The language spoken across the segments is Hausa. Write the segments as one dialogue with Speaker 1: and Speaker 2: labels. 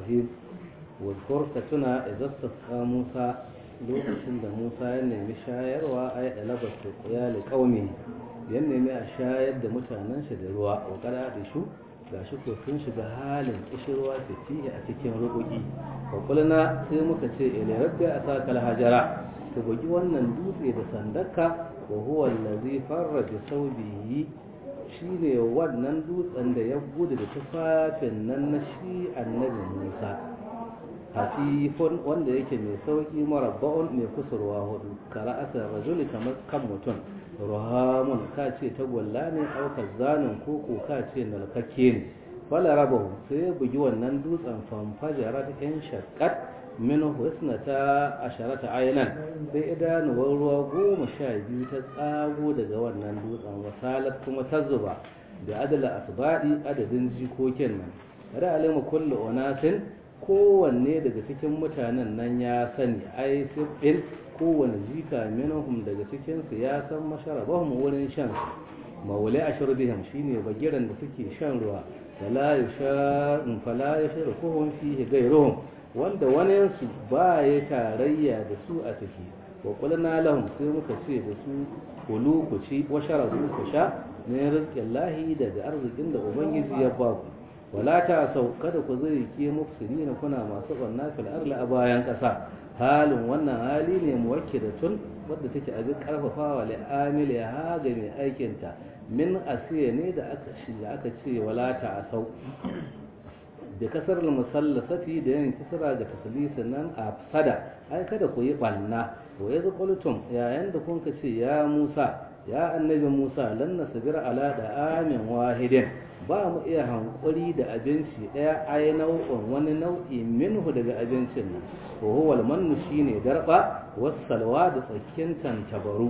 Speaker 1: rahim wadkur ka tuna idan tasqa Musa lokacin da Musa ya nemi shayarwa ai dalaba su qiyali qaumi ya nemi a shayar da mutanen shi da ruwa wa kada da shu gashi ko sun shiga halin kishirwa fitihi a cikin rubuki wa kulna sai muka ce ila rabbi asaka alhajara ka bugi wannan dutse da sandarka wa huwa allazi farra bi saubihi shine wannan dutsen da ya gudu da tufafin nan na shi annabi Musa hafifun wanda yake mai sauki marabba'un mai kusurwa hudu kara asar rajuli kamar kan mutum ruhamun ka ce tagwalla ne aukar zanen koko ka ce nalkakke ne fala rabahu sai ya bugi wannan dutsen famfajarar yan shakkat min husnata asharata aynan sai idanuwar ruwa goma sha biyu ta tsago daga wannan dutsen wasalat kuma ta zuba da adala asbadi adadin jikokin nan da alima kullu unasin kowanne daga cikin mutanen nan ya sani ai sibin kowane jika minhum daga cikin su ya san masharabahum wurin shan maulai ashurbihim shine bagiran da suke shan ruwa fala yasha fala yashrukuhum fihi ghayruhum wanda wani su ba ya tarayya da su a ciki wa qulna lahum sai muka ce da su kulu ku ci wa sharabu ku sha min rizqillahi daga arzikin da ubangiji ya ba ku wala ta sau kada ku zai ke mufsirina kuna masu banna fil arli a bayan ƙasa halin wannan hali ne muwakkidatun wadda take abin karfafawa li amili ha ga mai aikinta min asiya ne da aka shi da aka ce wala ta sau da kasar musallasati da yin kisra ga taslisin nan a sada ai kada ku yi banna wa yazu qultum yayin da kun ce ya Musa ya annabi Musa lan nasbira ala da amin wahidin ba mu iya hankuri da abinci ɗaya ai nau'in wani nau'i minhu daga abincin nan ko huwa almannu shine darba wasalwa da tsakin tantabaru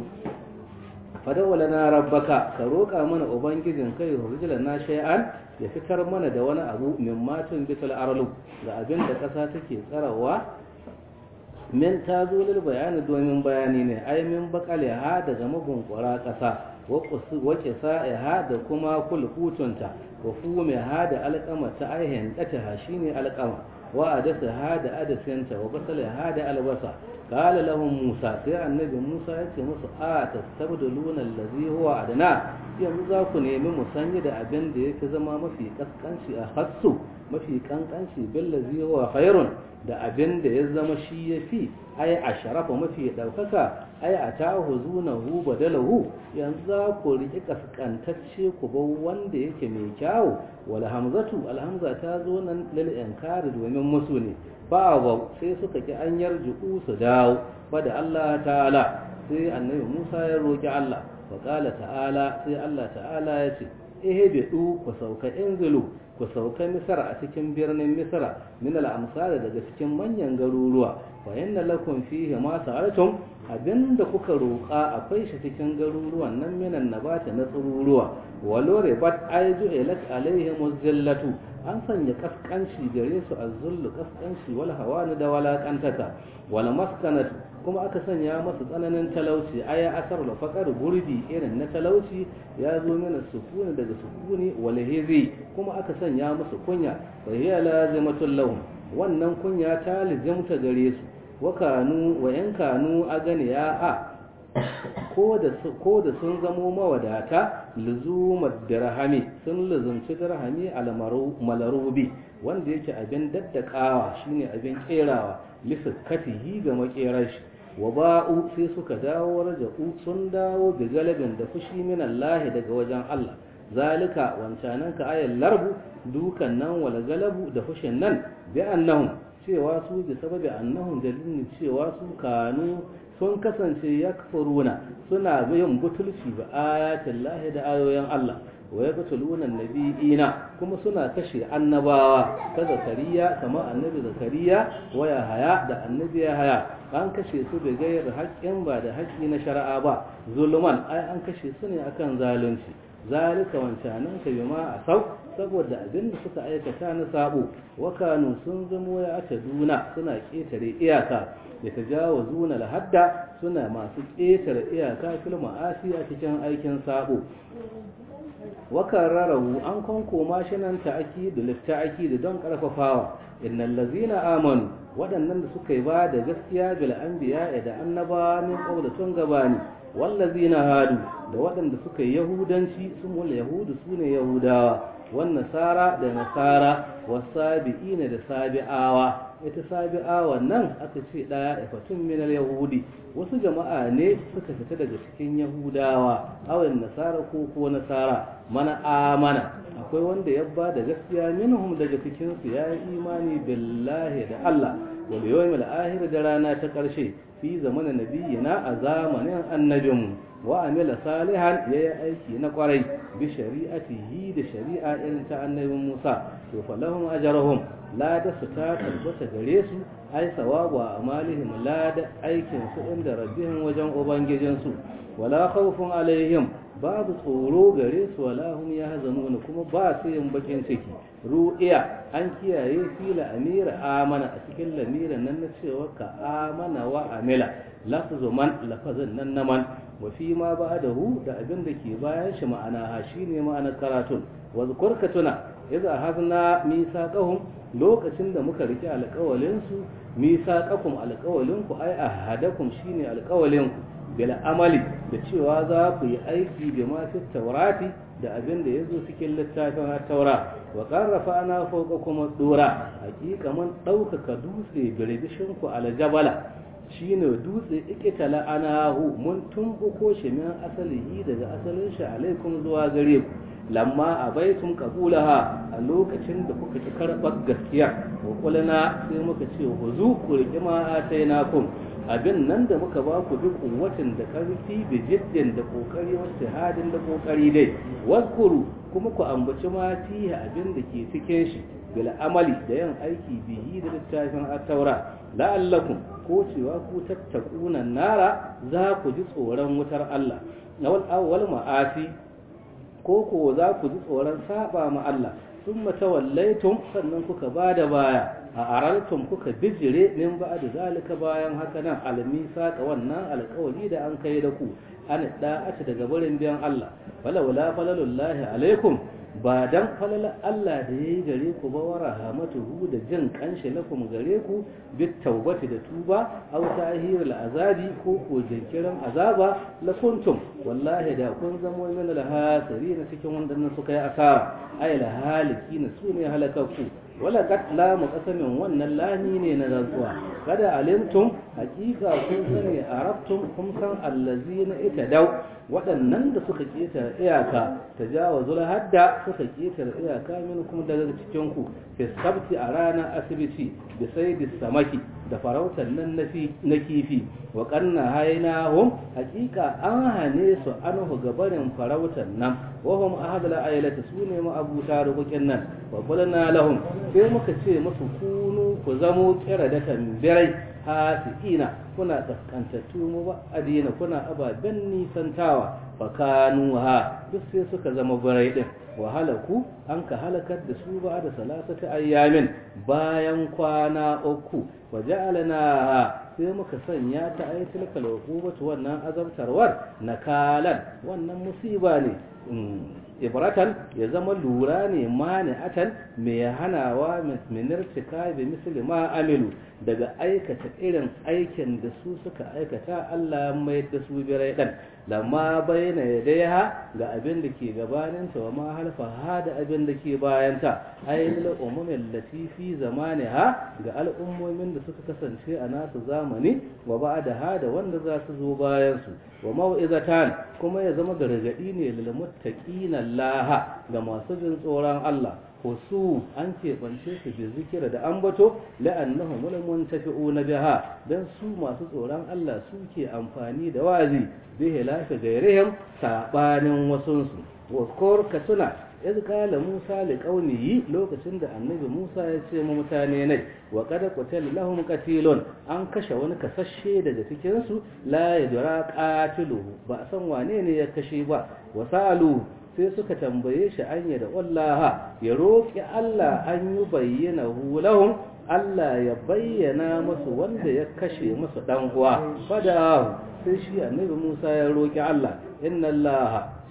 Speaker 1: fadawala na rabbaka ka roƙa mana ubangijin kai hurjila na shay'an ya fitar mana da wani abu min matun bital arlu ga abin da ƙasa take tsarawa min ta zo lil bayani domin bayani ne ai min bakale ha daga mabunkura ƙasa wace sa'iha da kuma kulkutunta wa fume ha da alƙama ta aihin ɗata ha shi ne alƙama wa adasa ha da adasinta wa basala ha da albasa kala lahum musa sai annabi musa ya ce musu a tastabdiluna allazi huwa adna yanzu za ku nemi musanya da abin da yake zama mafi kaskanci a hassu mafi kankanci billazi huwa khairun da abin da ya zama shi ya fi ai a sharafa mafi ɗaukaka ai a ta huzunahu badalahu yanzu za ku riƙi kaskantacce ku bar wanda yake mai kyawu wal hamzatu alhamza ta zo nan lil inkari domin musu ne ba ba sai suka ki an yarju su dawo fa da Allah ta'ala sai annabi Musa ya roki Allah fa qala ta'ala sai Allah ta'ala ya ce ihbidu ku sauka inzilu ku sauka misra a cikin birnin misra min al-amsal daga cikin manyan garuruwa fa inna lakum fihi ma sa'altum abinda kuka roƙa akwai shi cikin garuruwan nan minan nabata na tsururuwa walore bat aizu ilat alaihim zillatu an sanya kaskanci gare su azzullu kaskanci wal hawani da walakantata wal maskanatu kuma aka sanya masu tsananin talauci aya asar da faƙar gurbi irin na talauci ya zo mana sukuni daga sukuni wal hizi kuma aka sanya musu kunya fa hiya lazimatul lahum wannan kunya ta lizimta gare su wa kanu wa yan kanu a gani ya a ko da sun zamo mawadata luzumar dirhami sun luzumci dirhami almalarubi wanda yake abin daddakawa shine abin kerawa lisakatihi ga makerar shi wa ba'u sai suka dawo raja'u sun dawo da galibin da fushi min Allah daga wajen Allah zalika wancanan ka ayal larbu dukan nan wal galabu da fushin nan bi annahum cewa su bi sababi annahum dalilin cewa su kanu sun kasance yakfuruna suna yin butulci ba ayatin lahi da ayoyin Allah wa yaqtuluna nabiyina kuma suna kashe annabawa ta zakariya kamar annabi zakariya wa haya da annabi haya an kashe su da gayar haƙƙin ba da haƙƙi na shari'a ba zulman ai an kashe su ne akan zalunci zalika wancanan ka bima a sau saboda abin da suka aikata na sabo wakanu sun zamo ya aka duna suna ƙetare iyaka ya ta jawo zuna lahadda suna masu ƙetare iyaka fil ma'asi a cikin aikin sabo wakararrahu an kankoma shi nan ta'akidu litta'akidu don karfafawa innal ladzina amanu waɗannan da suka yi ba da gaskiya bil anbiya da annaba min qabla tun gabani wallazina hadu da waɗanda suka yi yahudanci sun wal yahudu sune yahudawa wan nasara da nasara wasabi'ina da sabi'awa ita sabi'awa nan aka ce daya ifatun minal yahudi wasu jama'a ne suka fita daga cikin yahudawa awan nasara ko ko nasara mana amana akwai wanda ya ba da gaskiya minhum daga cikin su ya yi imani billahi da Allah wal yawmil akhir da rana ta karshe fi zamanin nabiyina a zamanin annabinmu wa amila salihan yayi aiki na kwarai bi shari'atihi da shari'a irin ta annabin Musa to falahum ajruhum lada su ta tabbata gare su ai sawabu a amalihim lada aikin su inda rabbihim wajen ubangijin su wala khawfun alaihim babu tsoro gare su wala hum yahzanun kuma ba su yin bakin ciki ru'iya an kiyaye fila amira amana a cikin lamiran nan na cewa ka amana wa amila lafzu man lafazin nan na man wa fi ma ba'dahu da abin da ke bayan shi ma'ana ha shine ma'anar karatun wa zkurka tuna idza hazna misaqahum lokacin da muka rike alƙawalin su misaqakum alƙawalin ku ai ahadakum shine alƙawalin ku bil amali da cewa za ku yi aiki bi ma fi taurati da abin da yazo cikin littafin taura wa qarrafa ana fawqa kuma dura hakika man ɗaukaka dutse birbishin ku aljabala shine dutse ikitala anahu mun tumbuko shi min asalihi daga asalin shi alaikum zuwa gare ku lamma abaitum qabulaha a lokacin da kuka ki karɓar gaskiya wa kulana sai muka ce huzu ku riƙi ma atainakum abin nan da muka ba ku duk kuwatin da ƙarfi da jiddin da ƙoƙari wasu hadin da ƙoƙari dai waskuru kuma ku ambaci ma fiye abin da ke cikin shi bil amali da yin aiki bihi da littafin at-taura la'allakum ko cewa ku tattakuna nara za ku ji tsoron wutar Allah lawal awwal ma'asi ko ko za ku ji tsoron saba ma Allah thumma tawallaytum sannan kuka bada baya a araltum kuka bijire min ba da zalika bayan haka nan almisa ka wannan alƙawari da an kai da ku an da'ata daga barin biyan Allah falawla falalullahi alaikum ba dan falala Allah da yayi gare ku ba wa rahamatuhu da jin kanshi lakum gare ku bit taubati da tuba aw tahirul azabi ko ko jinkirin azaba la kuntum wallahi da kun zamo min al hasirin cikin wanda suka yi asara ay la halikin sune halakaku wala katla muqasamin wannan lani ne na rantsuwa kada alimtum hakika kun sani arabtum kun san allazina itadaw waɗannan da suka keta iyaka tajawazul hadda suka keta iyaka minkum daga cikin ku fi sabti a ranar asibiti da saidi samaki da farautar nan na kifi wa kanna hainahum hakika an hane su anhu gabarin farautar nan wahum ahadul ailati sune ma abuta rukukin nan wa qulna lahum sai muka ce musu kunu ku zamo kira da tambirai hasikina kuna kaskantattu mu ba adina kuna ababen nisantawa fa kanu ha duk sai suka zama birai din wa halaku an ka halakar da su ba da salasata ayyamin bayan kwana uku wa ja'alna sai muka sanya ta ayatul kalqubatu wannan azabtarwar nakalan wannan musiba ne ibratan ya zama lura ne mani'atan mai hanawa minirtika da misali ma amilu daga aikata irin aikin da su suka aikata Allah mai da su birai dan lamma bayyana yadaiha ga abin da ke gabaninta wa ma halfa ha da abin da ke bayanta ayyul umumin latifi zamaniha ga al'ummomin da suka kasance a nasu zamani wa ba'da ha da wanda za su zo bayan su wa mau'izatan kuma ya zama gargadi ne lil muttaqina Allah ga masu jin tsoron Allah su an keɓance su bi zikira da ambato la'annahum mulmun tafi'una biha dan su masu tsoron Allah suke amfani da wazi bi hilafi gairihim sabanin wasunsu wa ka tuna iz qala Musa li qaumihi lokacin da annabi Musa ya ce mu mutane ne wa qad qutila lahum qatilun an kashe wani kasashe daga cikin su la yadra qatiluhu ba san wane ne ya kashe ba wa salu sai suka tambaye shi an da wallaha ya roki Allah an yi bayyana lahum Allah ya bayyana masu wanda ya kashe masu dan uwa fada sai shi annabi Musa ya roki Allah inna Allah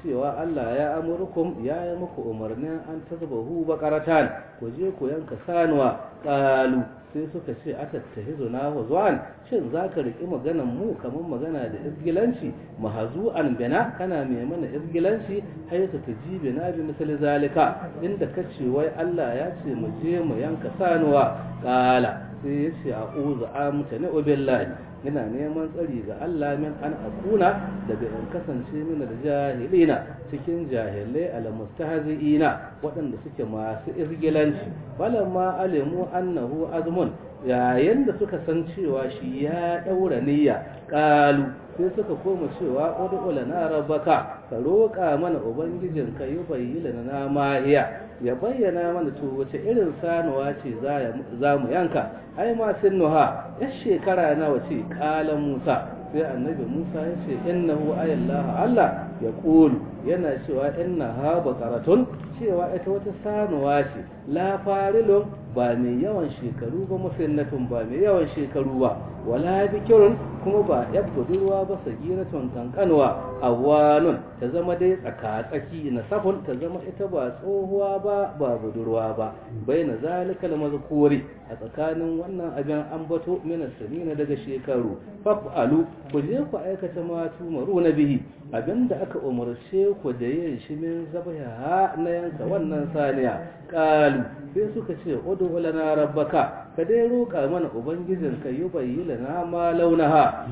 Speaker 1: cewa Allah ya amurkum ya yi muku umarnin an tazbahu baqaratan ku je ku yanka sanuwa qalu sai suka ce atattahizu na huzwan shin zaka riki maganan mu kamar magana da izgilanci mahazu'an bina kana mai mana izgilanci hayatu tajibi na bi misali zalika inda kace wai Allah ya ce mu je mu yanka sanuwa qala sai ya ce a'udhu amtani billahi ina neman tsari ga Allah min an akuna daga in kasance min da jahilina cikin jahilai almustahzi'ina waɗanda suke masu izgilanci falamma alimu annahu azmun yayin da suka san cewa shi ya daura niyya qalu sai suka koma cewa ud'u lana rabbaka ka roƙa mana ubangijin ka yi bayyana na mahiya ya bayyana mana to wace irin sanuwa ce za mu yanka ai ma nuha ya shekara nawa ce kalan musa sai annabi musa ya ce innahu ayallaha allah ya kulu yana cewa inna ha baqaratun cewa ita wata sanuwa ce la farilun ba mai yawan shekaru ba musinnatun ba mai yawan shekaru ba wala bikirun kuma ba yar budurwa ba sagiratun kankanwa awanun ta zama dai tsaka-tsaki na safun ta zama ita ba tsohuwa ba ba budurwa ba bai na zalika da mazkuri a tsakanin wannan abin ambato mina sanina daga shekaru fa'alu ku je ku aikata ma tumaru na bihi abinda aka umarce ku da yin shi min zabaha na yanka wannan saniya qalu sai suka ce udu lana rabbaka ka dai roƙa mana ubangijin ka yi bayyana ma launaha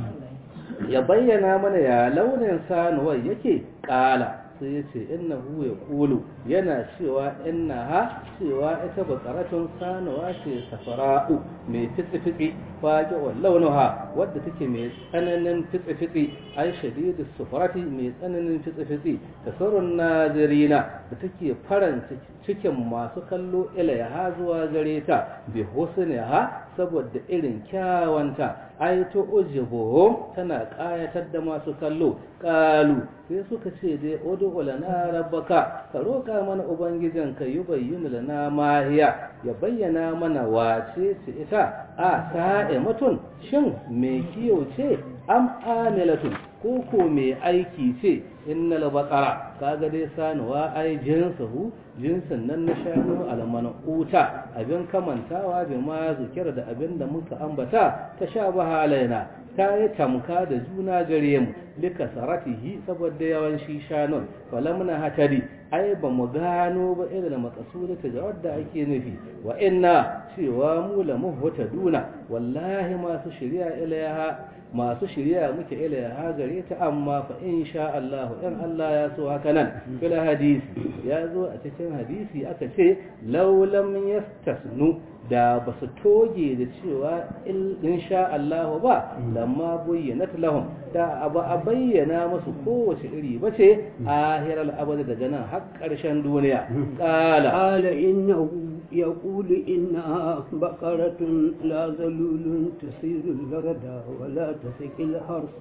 Speaker 1: ya bayyana mana ya launin sanuwar yake ƙala sai ya ce innahu ya kulu yana cewa innaha cewa ita bakaratun sanuwa ce safara'u mai fitsi-fitsi fage wa launuha wadda take mai tsananin fitsi-fitsi ai shadidu sufarati mai tsananin fitsi-fitsi tasarrun nazirina da take faranta cikin masu kallo ilaiha zuwa gare ta bi husniha saboda irin kyawanta ai to ujibuhum tana kayatar da masu kallo qalu sai suka ce dai udu lana rabbaka ka roka mana ubangijin ka yubayyinu lana mahiya ya bayyana mana wace ce ita a sa'imatun shin me kiyo ce am amilatun ko ko me aiki ce innal baqara kaga dai sanuwa ai jinsuhu jinsin nan na shanu almanuta abin kamantawa bi ma zikir da abin da muka ambata ta sha bahalaina ta yi tamka da juna gare mu lika saratihi saboda yawan shi shanun falamna hatari ai ba mu gano ba irin makasuda ta jawar da ake nufi wa inna cewa mu la muhtaduna wallahi masu shari'a ilaha masu shirya muke ilaiha gare ta amma fa in sha Allah in Allah ya so haka nan fil hadisi ya zo a cikin hadisi aka ce law lam yastasnu da ba su toge da cewa in sha Allah ba lamma bayyanat lahum da ba a bayyana musu kowace iri ba ce ahiral abada daga nan har ƙarshen duniya qala
Speaker 2: قال إنه يقول إنها بقرة لا ذلول تسير البرد ولا تسقي الحرث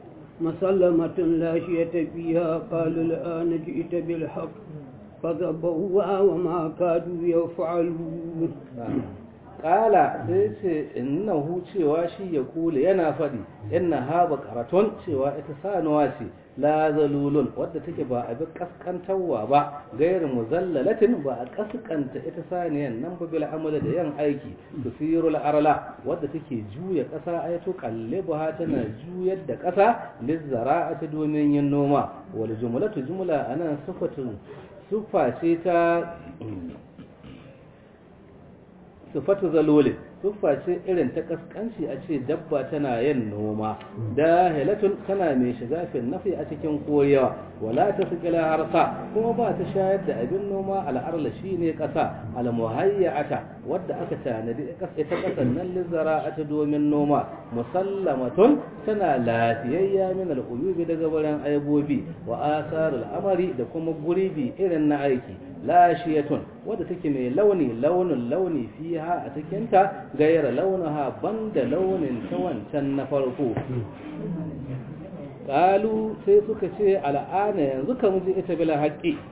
Speaker 2: مسلمة لا شية فيها قال الآن جئت بالحق فذبوها وما كادوا يفعلون
Speaker 1: kala sai ce innahu cewa shi ya kula yana faɗi inna ha baqaratun cewa ita sanuwa ce la zalulun wadda take ba abin kaskantarwa ba gairu muzallalatin ba a kaskanta ita saniyan nan ba bil amala da yan aiki tusirul arla wadda take juya ƙasa ay to qallibuha tana juyar da ƙasa lizzara'ati domin yin noma wal jumlatu jumla anan sifatun sufa ce ta sufatu zalolin siffa ce irin ta kaskanci a ce dabba tana yin noma da hilatun tana mai shiga fin nafi a cikin koyawa wala ta sikila harsa kuma ba ta shayar da abin noma al'arla shi ne ƙasa almuhayyata wadda aka tanadi ita ƙasan nan lizara ta domin noma musallamatun tana lafiyayya min al'uyubi daga wurin aibobi wa asar al'amari da kuma guribi irin na aiki lashiyatun wadda take mai launi launin launi fiha a cikinta gaira launaha banda launin ta wancan na farko kalu sai suka ce al'ana yanzu ka muji ita bila haƙƙi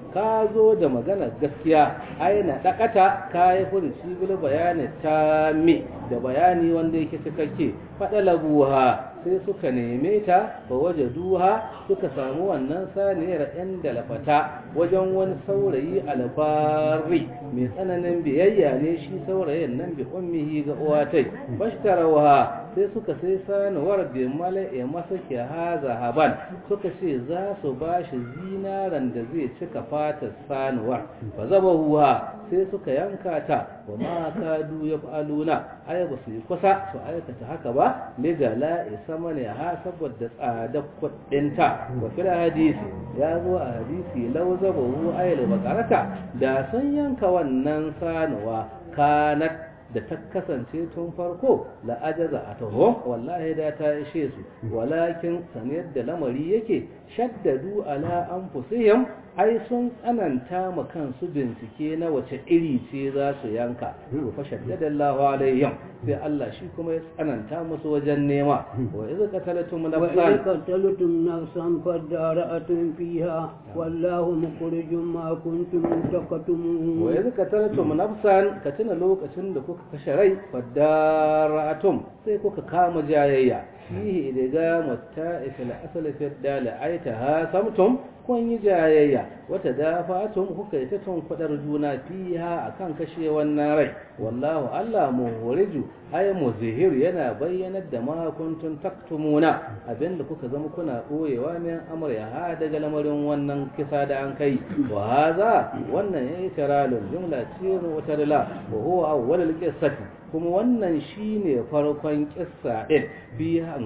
Speaker 1: ka zo da magana gaskiya aina dakata ka yi furuci bil bayani ta mi da bayani wanda yake cikakke faɗa labuha sai suka neme ta ba waje duha suka samu wannan saniyar yan dalafata wajen wani saurayi alfari mai tsananin biyayya ne shi saurayin nan bi ummihi ga uwatai bashtarawa sai suka sai sanuwar bi mala'i masa ke haza haban suka ce za su ba shi zinaran da zai cika fatar sanuwar ba zaba huwa sai suka yanka ta wa ma kadu ya faluna ai ba su yi kusa su aikata haka ba ligala sama ne ha saboda tsadar kuɗinta wa fil hadisi ya zo a hadisi lau zaba hu ayil bakarata da sun yanka wannan sanuwa kanat da ta kasance tun farko la'ajaza a taho wallahi da ta ishe su walakin saniyar da lamari yake shaddadu ala anfusihim ai sun tsananta ma kansu bincike na wace iri ce za su yanka fa shaddada Allahu alaihim sai Allah shi kuma ya tsananta musu wajen nema wa idza qatalatum
Speaker 2: وإذا
Speaker 1: nafsan
Speaker 2: قتلتم نفسا فادارأتم فيها والله مخرج ما كنتم تكتمون
Speaker 1: wa yanzu ka taratum nafsan ka tuna lokacin da kuka kashe rai fadara'atum sai kuka kama jayayya fihi idiga mutta ifil asali fi dala aita ha samtum kun yi jayayya wata dafatum kuka yi ta kwadar juna fiha akan kashe wannan rai wallahu Allah muhuriju ay muzhir yana bayyanar da ma kuntum taktumuna abinda kuka zama kuna boyewa min amr ya ha daga lamarin wannan kisa da an kai wa hadha wannan yayi taralul jumla ce wata dala wa huwa awwal al-qissati kuma wannan shine farkon kissa din bihan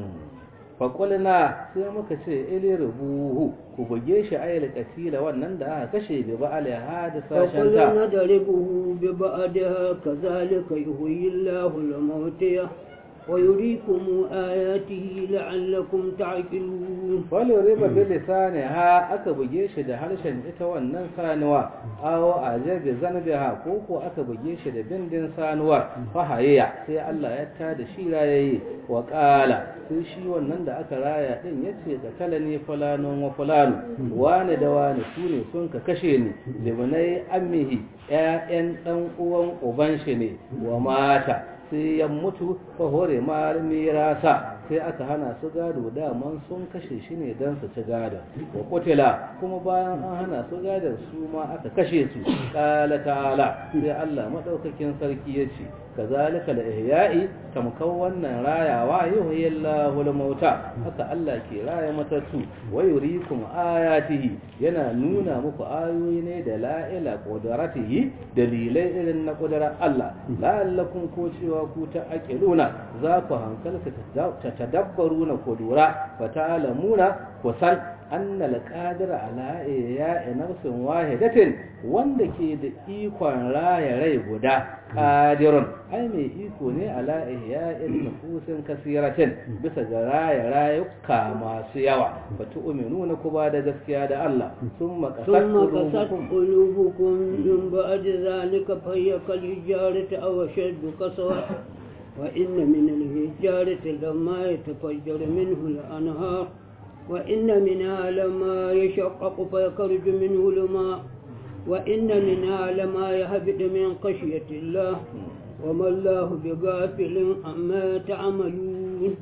Speaker 1: faƙulina sai muka ce ili rubuhu ku buge shi ayyul katila wannan da aka kashe bi ba alaiha da sashen ta
Speaker 2: فقلنا ضربه ببعدها كذلك يحيي الله الموتى ويريكم آياته لعلكم تعقلون
Speaker 1: wani riba bi lisani ha aka buge shi da harshen ita wannan sanuwa awo a jabi zanbiha ko ko aka buge shi da bindin sanuwar fahayya sai Allah ya tada shi rayaye wa qala sai shi wannan da aka raya din yace da kala ne fulanon wa fulano wani da wani su ne sun ka kashe ni libnai ammihi ƴaƴan dan uwan uban shi ne wa mata sai ya mutu fa hore ma mirasa sai aka hana su gado daman sun kashe shi ne don su ci gado wa kutila kuma bayan an hana su gadon su ma aka kashe su qala ta'ala sai Allah madaukakin sarki ya ce kazalika la ihya'i tamkan wannan rayawa yuhyillahu al-mauta haka Allah ke raya matattu wa yurikum ayatihi yana nuna muku ayoyi ne da la'ila qudratihi dalilai irin na qudrar Allah la'allakum ko cewa ku ta aqiluna za ku hankalta ta tadabbaruna ku lura fa ta'lamuna ku san anna al-qadir ala ihya'i nafsin wahidatin wanda ke da ikon raya rai guda qadirun ai mai iko ne ala ihya'in nufusin kasiratin bisa ga raya rayuka masu yawa fa tu'minuna ku ba da gaskiya da Allah summa qasat
Speaker 2: ثم قست
Speaker 1: qulubukum
Speaker 2: قلوبكم من بعد ذلك فهي كالحجارة أو أشد قسوة وإن من الحجارة لما يتفجر منه الأنهار وإن منها لما يشقق فيخرج منه الماء وإن منها لما يهبط من خشية الله وما الله بغافل عما تعملون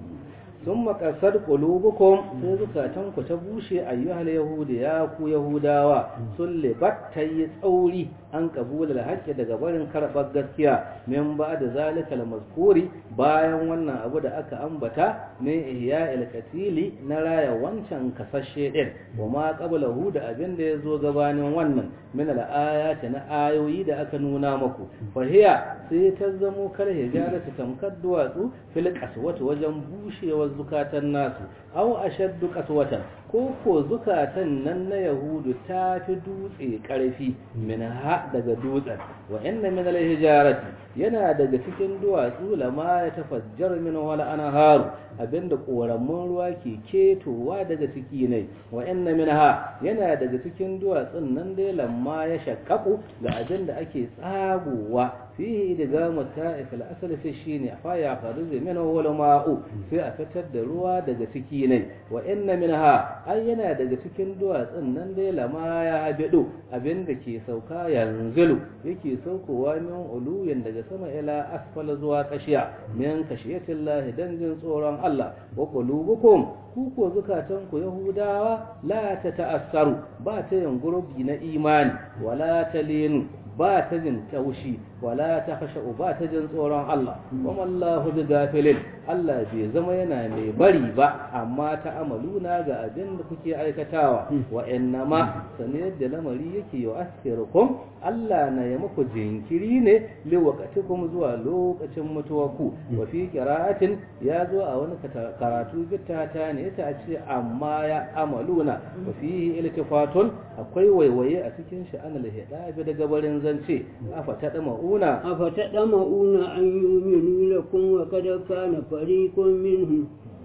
Speaker 1: sun makasar ƙulubukun sai zukatanku ta bushe ayyuhal yahudi ya ku yahudawa sun libat ta yi tsauri an kabula da haƙƙi daga barin karɓar gaskiya min ba da zalika mazkuri bayan wannan abu da aka ambata min ihya katili na raya wancan kasashe ɗin wa ma qablahu da abin da ya zo gabanin wannan min al-ayati na ayoyi da aka nuna muku fahiya sai ta zamo kal hijaratu tamkar duwatsu fil qaswati wajen bushewar zukatan nasu aw ashaddu qaswatan ko ko zukatan nan na yahudu ta fi dutse karfi min ha daga dutsen wa inna min al-hijarati yana daga cikin duwatsu lama ya tafajjar min wala anharu abinda koramun ruwa ke ketowa daga ciki ne wa inna minha yana daga cikin duwatsun nan dai lamma ya shakkaku ga abinda ake tsagowa fihi daga muta'if al-asl fi shine fa ya kharuj min wal ma'u sai a fitar da ruwa daga ciki ne wa inna minha ai yana daga cikin duwatsun nan dai lama ya bido abin da ke sauka yanzilu yake saukowa min uluyin daga sama ila asfala zuwa kashiya min kashiyatin lahi dan jin tsoron Allah wa qulubukum ku ko zukatan ku yahudawa la ta ta'assaru ba ta yin gurbi na imani wala talinu ba ta jin taushi wala ta fashe ba ta jin tsoron Allah kuma Allahu bi gafilin Allah bai zama yana mai bari ba amma ta amaluna ga abin da kuke aikatawa wa innama sane yadda lamari yake yau asirukum Allah na ya muku jinkiri ne li waqatikum zuwa lokacin mutuwarku wa fi qira'atin ya zo a wani karatu bittata ne ta ce amma ya amaluna wa fi iltifatun akwai waiwaye a cikin shi anal hidabi daga barin zance afata ma'una
Speaker 2: أفتطمعون أن يؤمنوا لكم وقد كان فريق منهم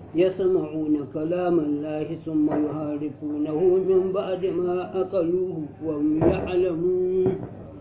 Speaker 2: يسمعون كلام الله ثم يحارفونه من بعد ما أقلوه وهم يعلمون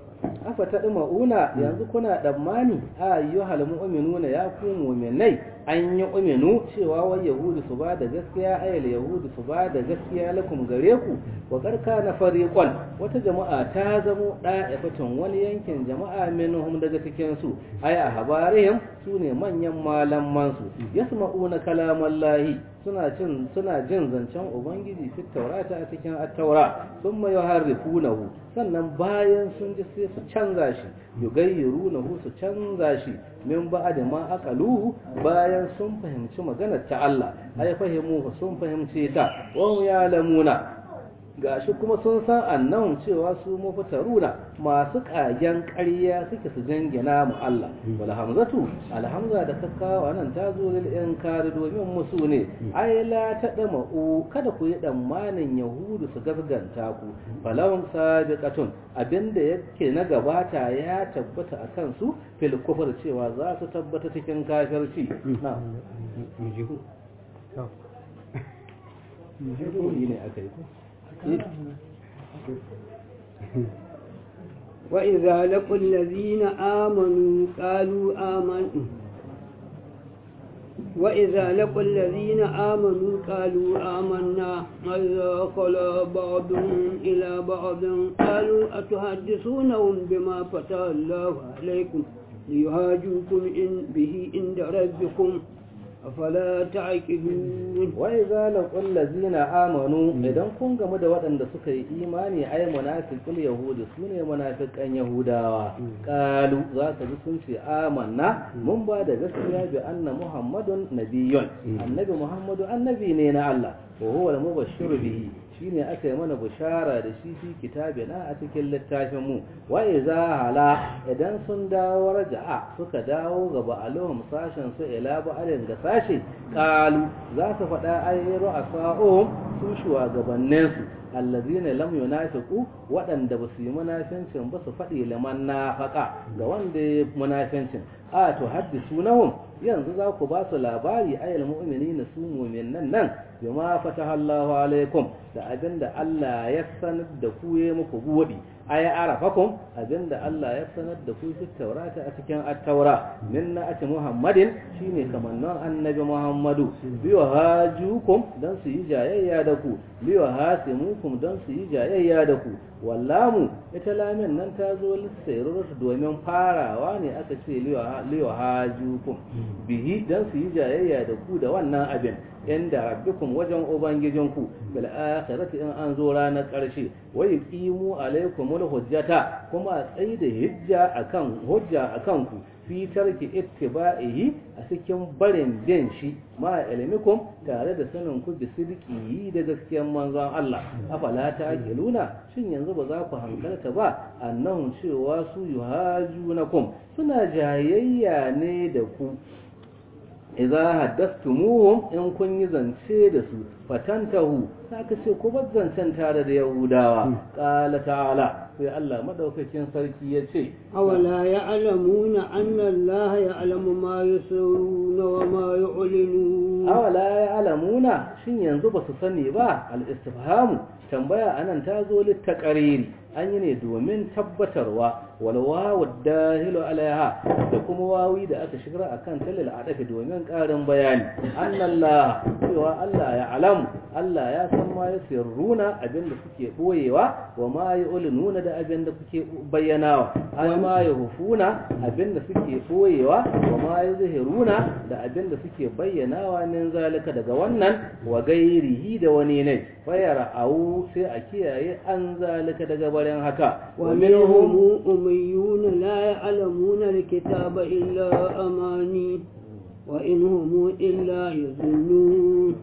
Speaker 1: afa ta ma'una yanzu kuna tsammani a ayyuhal mu'minuna ya ku mu'minai an yi uminu cewa wai yahudu su ba da gaskiya ayal yahudu su ba da gaskiya lakum gare ku wa karka na fariqan wata jama'a ta zamo da'ifatun wani yankin jama'a minhum daga cikin su ay a habarihim sune manyan malaman su yasma'una kalamallahi suna jin suna jin zancen ubangiji fi taurata a cikin at-taura thumma yuharrifunahu sannan bayan sun ji sai su canza shi yugayyirunahu su canza shi min ba'da ma aqaluhu bayan sun fahimci maganar ta Allah ai fahimu sun fahimce ta wa ya'lamuna gashi kuma sun san annahum cewa su mafitaruna masu kagen ƙarya suke su jangina mu Allah wal hamzatu alhamza da kakkawa nan ta zo lil inkari domin musu ne ai la tadama u kada ku yi tsammanin yahudu su gaskanta ku falahum sabiqatun abinda yake na gabata ya tabbata akan su fil kufr cewa za su tabbata cikin kafirci na ne aka yi
Speaker 2: وإذا لقوا الذين آمنوا قالوا آمنا وإذا لقوا الذين آمنوا قالوا آمنا إذا خلا بعضهم إلى بعض قالوا أتحدثونهم بما فتح الله عليكم ليهاجوكم إن به عند ربكم afala ta'qilun
Speaker 1: wa idza laqul ladzina amanu idan kun gamu da waɗanda suka yi imani ay munafiqul yahudi sune munafiqan yahudawa qalu za ka ji sun ce amanna mun ba da gaskiya bi anna muhammadun nabiyyun annabi muhammadu annabi ne na Allah wa huwa al-mubashshiru bihi shine aka yi mana bushara da shi fi kitabina a cikin littafin mu wa iza hala idan sun dawo raja'a suka dawo ga ba'aluhum sashen su ila ba'alin ga sashi qalu za su faɗa ayyaru asa'um su shugabannin su allazina lam yunafiqu waɗanda ba su yi munafincin ba su faɗi liman nafaqa ga wanda ya munafincin a to haddisunahum yanzu za ku ba su labari ayal mu'minina su mu'minan nan bima fataha Allahu alaikum da abinda Allah ya sanar da ku ya muku buɗi ay arafakum abinda Allah ya sanar da ku fi taurata a cikin at-taura min na'ati Muhammadin shine kamannan annabi Muhammadu biwa hajukum dan su yi jayayya da ku biwa hasimukum dan su yi jayayya da ku wallamu ita lamin nan ta zo lissairar domin farawa ne aka ce liwa hajukum bihi dan su yi jayayya da ku da wannan abin inda rabbikum wajen ubangijinku bil akhirati in an zo ranar karshe wa yuqimu alaykumul hujjata kuma tsayi da hujja akan hujja akan ku fi tarki ittiba'ihi a cikin barin bin shi ma ilmikum tare da sanin ku bi sidiki da gaskiyar manzon Allah afala ta'qiluna shin yanzu ba za ku hankalta ba annahum cewa su yuhajunakum suna jayayya ne da ku idza haddathumuhum in kun yi zance da su fatantahu saka ce ku bar zancen tare da yahudawa qala ta'ala sai Allah madaukakin sarki ya ce
Speaker 2: awala ya'lamuna anna Allah ya'lamu ma yusirruna wa ma yu'linun
Speaker 1: awala ya'lamuna shin yanzu ba su sani ba al-istifhamu tambaya anan ta zo littakariri an yi ne domin tabbatarwa wal wawu dahilu alaiha da kuma wawi da aka shigar akan talil adafi domin karin bayani annallah cewa Allah ya alamu Allah ya san ma yasirruna abinda suke boyewa wa ma yu'linuna da abinda kuke bayyanawa ay ma yuhufuna abinda suke boyewa wa ma yuzhiruna da abinda suke bayyanawa min zalika daga wannan wa gairihi da wani ne fayara au sai a kiyaye an zalika daga barin haka
Speaker 2: wa minhum ummiyun la ya'lamuna alkitaba illa amani wa in hum illa yazunnun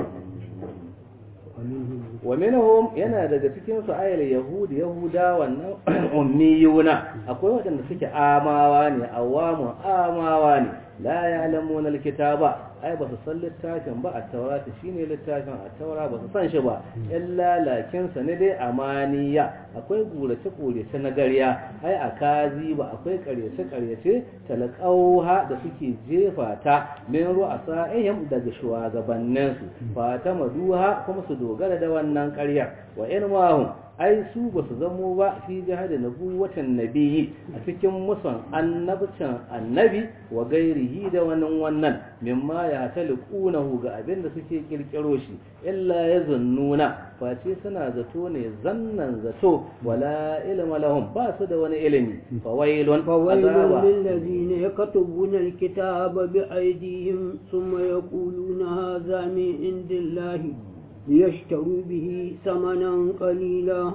Speaker 1: wa minhum yana daga cikin su ayal yahudi yahuda wannan ummiyuna akwai wadanda suke amawa ne awamu amawa ne la ya'lamuna alkitaba ai ba su san littafin ba a taurata shine littafin a taura ba su san shi ba illa lakin sa ne dai amaniya akwai gurace gurace na gariya ai a kazi ba akwai karyace karyace talaqauha da suke jefa ta min ru'asa'ihim daga shugabannin su fata maduha kuma su dogara da wannan ƙaryar wa in mahum ai su ba su zamo ba fi jihadin nabuwatan nabiyyi a cikin musan annabcin annabi wa gairihi da wannan wannan mimma ya taliqunahu ga abin da suke kirkiro shi illa yazunnuna face suna zato ne zannan zato wala ilma lahum ba su da wani ilimi fawailun
Speaker 2: fawailun lil ladina yakatubuna alkitaba bi aydihim thumma yaquluna hadha min indillahi ليشتروا به ثمنا قليلا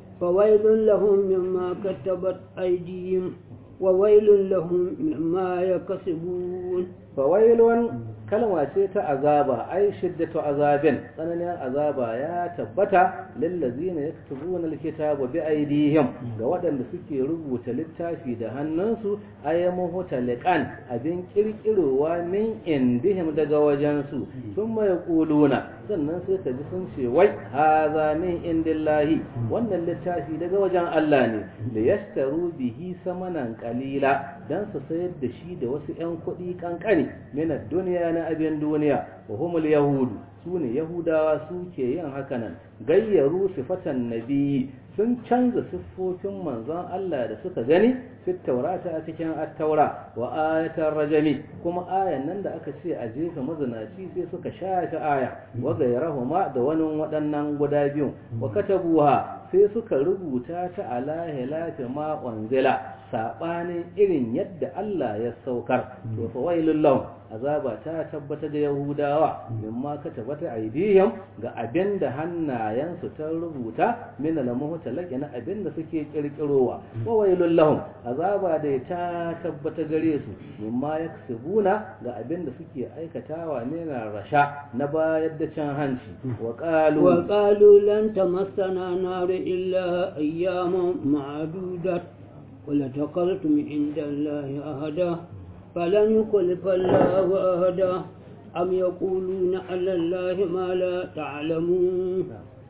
Speaker 2: فويل لهم مما كتبت أيديهم وويل لهم مما يكسبون
Speaker 1: فويل kalma ce ta azaba ai shiddatu azabin tsananin azaba ya tabbata lillazina yaktubuna alkitaba bi aydihim ga waɗanda suke rubuta littafi da hannunsu ayyamuhu taliqan abin kirkirowa min indihim daga wajensu thumma yaquluna sannan sai ka ji sun ce wai haza min indillahi wannan littafi daga wajen Allah ne da yastaru bihi samanan qalila dan su sayar da shi da wasu 'yan kuɗi kankani min ad-dunya na abin duniya wa humul yahudu su ne yahudawa suke yin hakanan gayyaru sifatan nabiyyi sun canza siffofin manzon Allah da suka gani fit taurata a cikin at-taura wa ayatar rajami kuma ayan nan da aka ce a jefa mazinaci sai suka shafe aya wa gayrahuma da wani waɗannan guda biyu wa katabuha sai suka rubuta ta ala hilafi ma unzila sabanin irin yadda Allah ya saukar to fa wailul lahum azaba ta tabbata da yahudawa mimma katabata aidihim ga abinda hannayensu ta rubuta min al-muhtalaqi na abinda suke kirkirowa wa wailul lahum azaba da ta tabbata gare su mimma yaksubuna ga abinda suke aikatawa ne na rasha na bayar da can hanci wa qalu
Speaker 2: wa qalu lan tamassana nar illa ayyaman ma'dudat ولا تقلتم عند الله أهدا فلن يخلف الله أهدا أم يقولون على الله ما لا تعلمون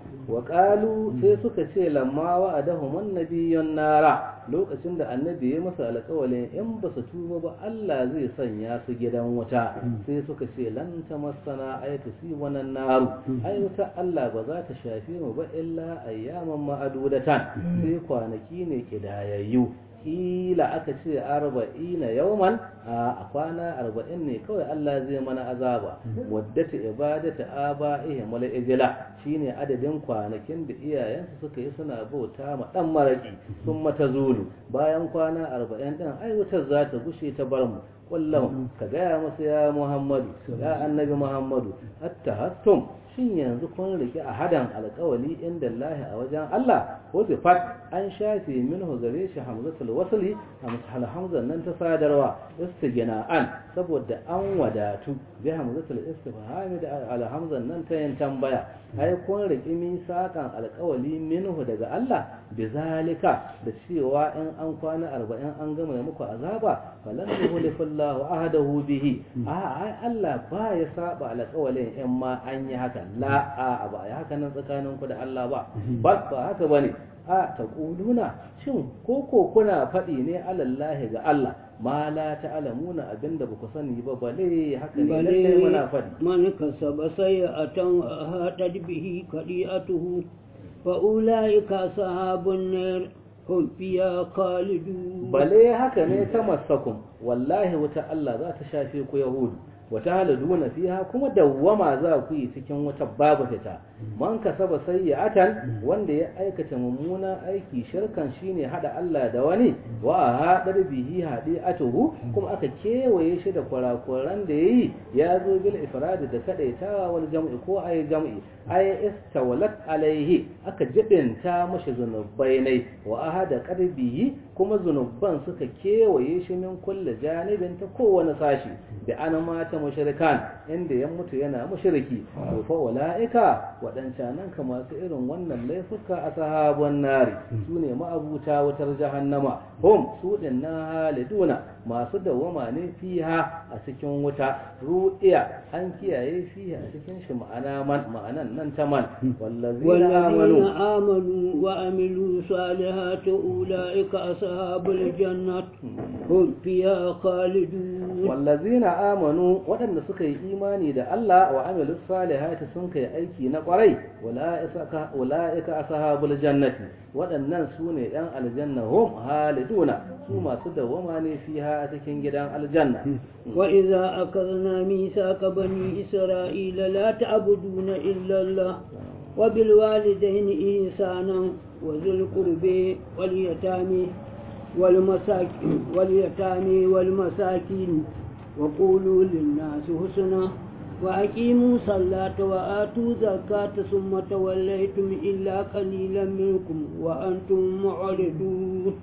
Speaker 1: وقالوا sai suka ce lamma wa'adahum annabiyyun nara lokacin da annabi ya masa alƙawalin in ba su tuba ba Allah zai sanya su gidan wuta sai suka ce lan tamassana ay tusibana naru ai wuta Allah ba za ta shafe mu ba illa ayyaman ma'adudatan sai kwanaki ne kidayayyu kila aka ce arba'ina yauman a kwana arba'in ne kawai Allah zai mana azaba waddata ibadata aba'ihim wal ijla shine adadin kwanakin da iyayensu suka yi suna bauta ma dan maraki sun mata zulu bayan kwana arba'in din ai wutar za ta gushe ta bar mu kullum ka gaya masa ya Muhammadu ya annabi Muhammadu hatta hattum shin yanzu kun rike a hadan alƙawali inda Allah a wajen Allah ko zifat an shafe minhu gare shi hamzatul wasli hamzal hamzan nan ta sadarwa istighna'an saboda an wadatu bi hamzatul istifhami da al hamzan nan ta yin tambaya ai kun rike misakan alƙawali minhu daga Allah bizalika da cewa in an kwana 40 an gama muku azaba falan yuhlifullahu ahadahu bihi a ai Allah ba ya saba alƙawalin in ma an yi haka la a ba ya haka nan tsakanin ku da Allah ba ba ba haka bane a taquluna shin ko ko kuna faɗi ne alallahi ga Allah ma la ta'lamuna abinda ba ku sani ba bale haka ne lalle muna faɗi
Speaker 2: man kasaba sayatan hadad bihi qadi'atuhu fa ulaika sahabun nar هم فيها خالدون
Speaker 1: bale haka ne ta masakun wallahi wata Allah za ta shafe ku yahudu wata haladuna fiha kuma dawwama za ku yi cikin wata babu fita man kasaba sayyi'atan wanda ya aikata mummunan aiki shirkan shine hada Allah da wani wa hadar bihi hadi'atuhu kuma aka kewaye shi da kwarakuran da yayi ya zo bil ifrad da kadaitawa wal jam'i ko ay jam'i ay istawalat alaihi aka jibinta mashi zunubai ne wa ahada qarbihi kuma zunuban suka kewaye shi min kulli janibin ta kowane sashi da ana mata mushrikan inda ya mutu yana mushriki to fa walaika wadancan nan ka masu irin wannan laifuka a sahabon nari sune ma'abuta wutar jahannama hum su din na haliduna masu dawama ne fiha a cikin wuta ru'iya an kiyaye fiha a cikin shi ma'ana man ma'anan nan ta man wallazina
Speaker 2: والذين
Speaker 1: amanu
Speaker 2: آمنوا وعملوا الصالحات أولئك أصحاب الجنة هم فيها خالدون
Speaker 1: wallazina amanu waɗanda suka yi imani da Allah wa amilu salihati sun kai aiki na ƙwarai ula'ika ashabul jannati waɗannan su ne ‘yan aljanna hum haliduna su masu dawama ne fiha a cikin gidan aljanna
Speaker 2: وإذا أخذنا ميثاق بني إسرائيل لا تعبدون إلا الله وبالوالدين إحسانا وذي القرب واليتامى والمساكين واليتامى والمساكين وقولوا للناس حسنا وأقيموا الصلاة وآتوا زكاة ثم توليتم إلا قليلا منكم وأنتم معرضون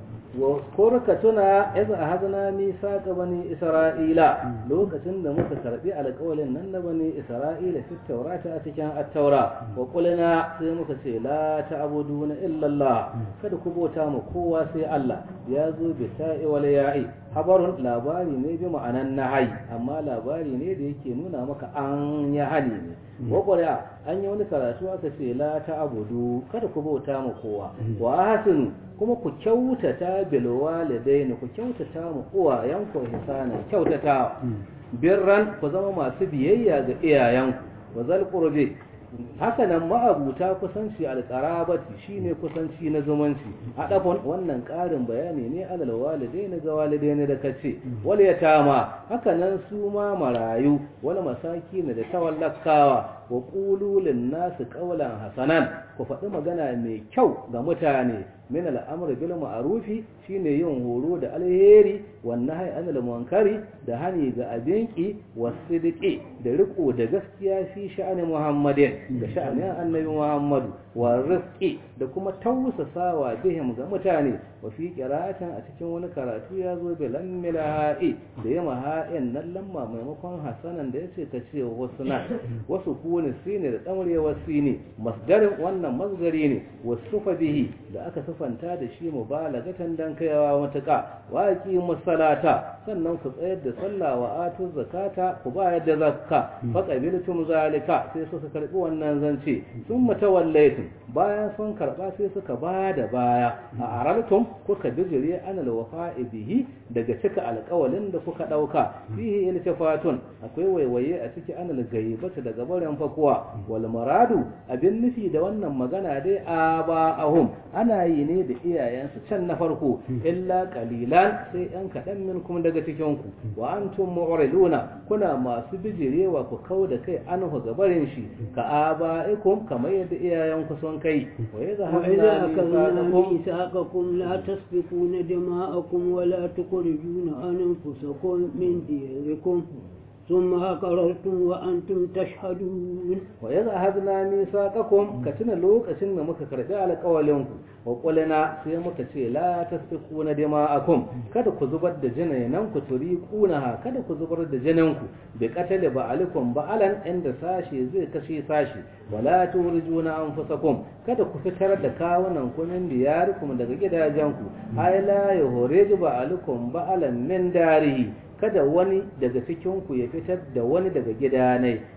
Speaker 1: wa korka tuna iza hazna misaka bani isra'ila lokacin da muka karbi alƙawalin nan na bani isra'ila fi taurata a cikin at-taura wa qulna sai muka ce la ta'buduna illa Allah kada ku bauta mu kowa sai Allah ya zo bi ta'i wal ya'i habarun labari ne bi ma'anan nahayi amma labari ne da yake nuna maka an ya hali ne wa qur'a an yi wani karatu aka ce la ta'budu kada ku bauta mu kowa wa hasinu kuma ku kyautata bil walidaini ku kyautata mu uwayenku hisana kyautata birran ku zama masu biyayya ga iyayenku wa zal qurbi haka nan ma'abuta kusanci alqarabati shine kusanci na zumunci adafon wannan karin bayani ne alal walidaini ga walidaini da kace wal yatama haka nan su ma marayu wal masakin da tawallakawa wa qulu lin nasi qawlan hasanan ku faɗi magana mai kyau ga mutane min al'amr bil ma'rufi shine yin horo da alheri wan nahy anil munkari da hani ga abinki wasidqi da riko da gaskiya fi sha'ani muhammadin da sha'anin annabi muhammadu wa rizqi da kuma tausasawa bihim ga mutane wa fi qira'atin a cikin wani karatu ya zo bi lammil ha'i da yama ha'in nan lamma maimakon hasanan da yace ta ce husna wasu kuni sine da tsamrewa sine masdarin wannan masgari ne wasufa bihi da aka sufanta da shi mubalagatan dan kaiwa matuƙa wa musalata sannan ku tsayar da sallah wa atu zakata ku bayar da zakka fa qabiltum zalika sai suka karbi wannan zance sun mutawallaitum bayan sun karba sai suka bada baya a araltum kuka bijire anal wafa'i bihi daga cika alƙawalin da kuka dauka fihi iltifatun akwai waiwaye a ciki anal gaibata daga barin fakuwa wal maradu abin nufi da wannan magana dai aba'ahum ana yi ne da iyayensu can na farko illa qalilan sai yan kaɗan minkum daga cikin ku wa antum mu'riduna kuna masu bijirewa ku kau da kai anhu gabarin shi ka aba'ikum kamar yadda iyayenku sun kai wa
Speaker 2: وإذا أخذنا
Speaker 1: yadhhabuna
Speaker 2: ميثاقكم لا تسفكون دماءكم ولا تخرجون أنفسكم من ديركم ثم أقررتم وأنتم تشهدون
Speaker 1: wa yadda hazna misaqakum ka tuna lokacin da muka karbi alƙawalinku wa qulna sai muka ce la tasfiquna dima'akum kada ku zubar da jinanan ku turiqunaha kada ku zubar da jinanku bi qatali ba'alikum ba'alan inda sashi zai kashe sashi wala turijuna anfusakum kada ku fitar da kawunan ku min diyarikum daga gidajenku ay la yuhriju ba'alikum ba'alan min darihi kada wani daga cikinku ya fitar da wani daga gidanai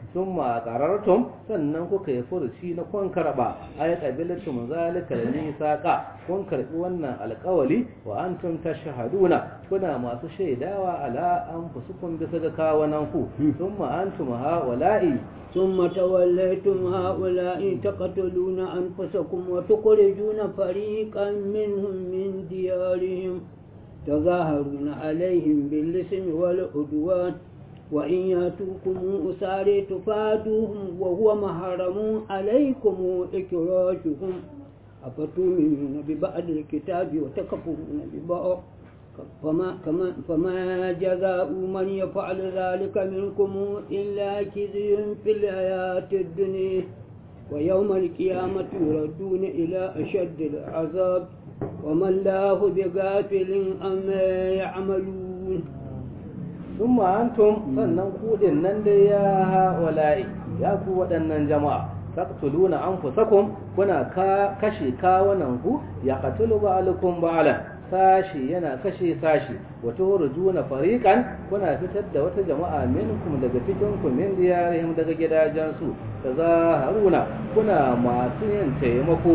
Speaker 1: sun ma qarartum sannan kuka yi furuci na kun karba ay qabilatum zalika lisaqa kun karbi wannan alƙawali wa antum tashhaduna kuna masu shaidawa ala anfusukum bisa ga kawanan ku thumma antum haula'i
Speaker 2: ثم توليتم هؤلاء تقتلون أنفسكم وتخرجون فريقا منهم من ديارهم تظاهرون عليهم بالاسم والعدوان وإن ياتوكم أساري تفادوهم وهو محرم عليكم إكراجهم أفتؤمنون ببعض الكتاب وتكفرون ببعض فما, كما فما جزاء من يفعل ذلك منكم إلا خزي في الحياة الدنيا ويوم القيامة يردون إلى أشد العذاب وما الله بغافل عما يعملون
Speaker 1: ثم أنتم sannan kudin nan da ya hawala'i ya ku waɗannan jama'a taqtuluna anfusakum kuna ka kashe kawunan ku ya qatulu ba'alukum ba'alan sashi yana kashe sashi wata hurjuna fariqan kuna fitar da wata jama'a minkum daga cikin ku min diyarihim daga gidajensu tazaharuna kuna masu yin taimako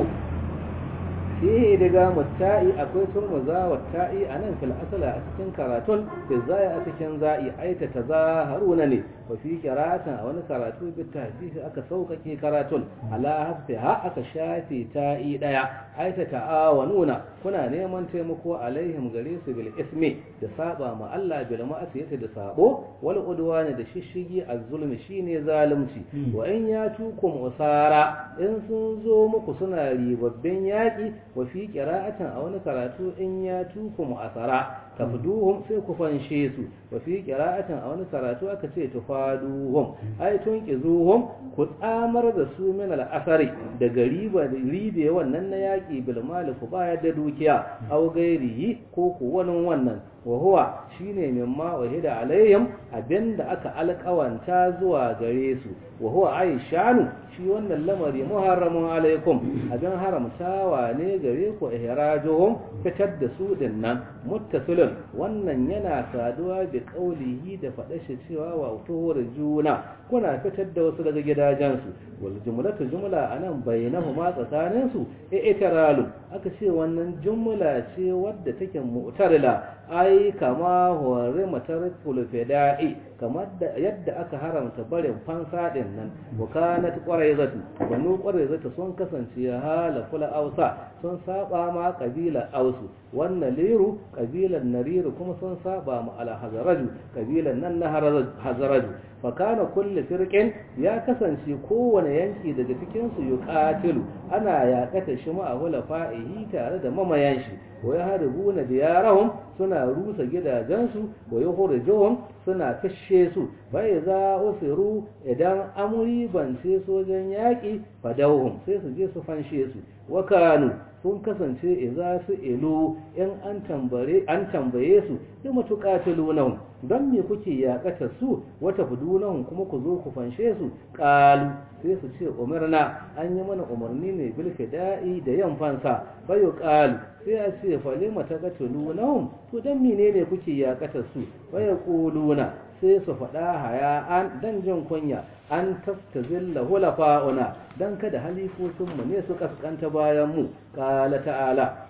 Speaker 1: fihi daga mutta'i akwai turmuza wa ta'i anan fil asala a cikin karatun fi zai a cikin za'i aita tazaharuna ne wa fi qira'atan a wani karatu bi tahfifi aka saukake karatun ala hafsiha aka shafi ta'i daya aita ta'awanuna kuna neman taimako alaihim gare su bil ismi da saba ma Allah bil ma'asiyati da sabo wal udwani da shishigi az-zulmi shine zalunci wa in yatukum usara in sun zo muku suna ribabbin yaki wa fi qira'atan a wani karatu in yatukum asara tafduhum sai ku fanshe su wa fi qira'atan a wani karatu aka ce tufaduhum ay tunqizuhum ku tsamar da su min al-asari daga riba da ribe wannan na yaki bil mal ku bayar da dukiya aw gairihi ko ku wani wannan wa huwa shine mimma wahida alaihim abinda aka alƙawanta zuwa gare su wa huwa aishanu shi wannan lamari muharramun alaikum abin haramtawa ne gare ku ihrajuhum fitar da su dinnan muttasilun wannan yana saduwa bi qaulihi da faɗa shi cewa wa tuhur juna kuna fitar da wasu daga gidajensu wal jumlatu jumla anan bainahuma tsakanin su i'tiralu aka ce wannan jumla ce wadda take mu'tarila ai kama hore matarkul fida'i kamar da yadda aka haramta barin fansa din nan wakanat quraizatu banu quraizatu sun kasance hala kula ausa sun saba ma kabila ausu wannan liru kabilan nariru kuma sun saba ma al hazaraju kabilan nan na hazaraju fa kana kullu firqin ya kasance kowane yanki daga cikin su yuqatilu ana yakata shi ma hula fa'ihi tare da mamayan shi wa yahrubuna diyarahum suna rusa gidajensu wa yukhrijuhum suna kashe su bai za usiru idan amuri bance sojan yaƙi fadauhum sai su je su fanshe su wa kanu sun kasance idza su ilu in an tambare an tambaye su da matuqatilunahum don me kuke yakata su wata fudunahum kuma ku zo ku fanshe su qalu sai su ce umarna an yi mana umarni ne bil fida'i da yan fansa bayo qalu sai a ce falima taqatulunahum to dan menene kuke yakata su bayo quluna sai su faɗa haya an dan jin kunya an tastazilla hulafa'una dan kada halifofinmu ne su kaskanta bayan mu qala ta'ala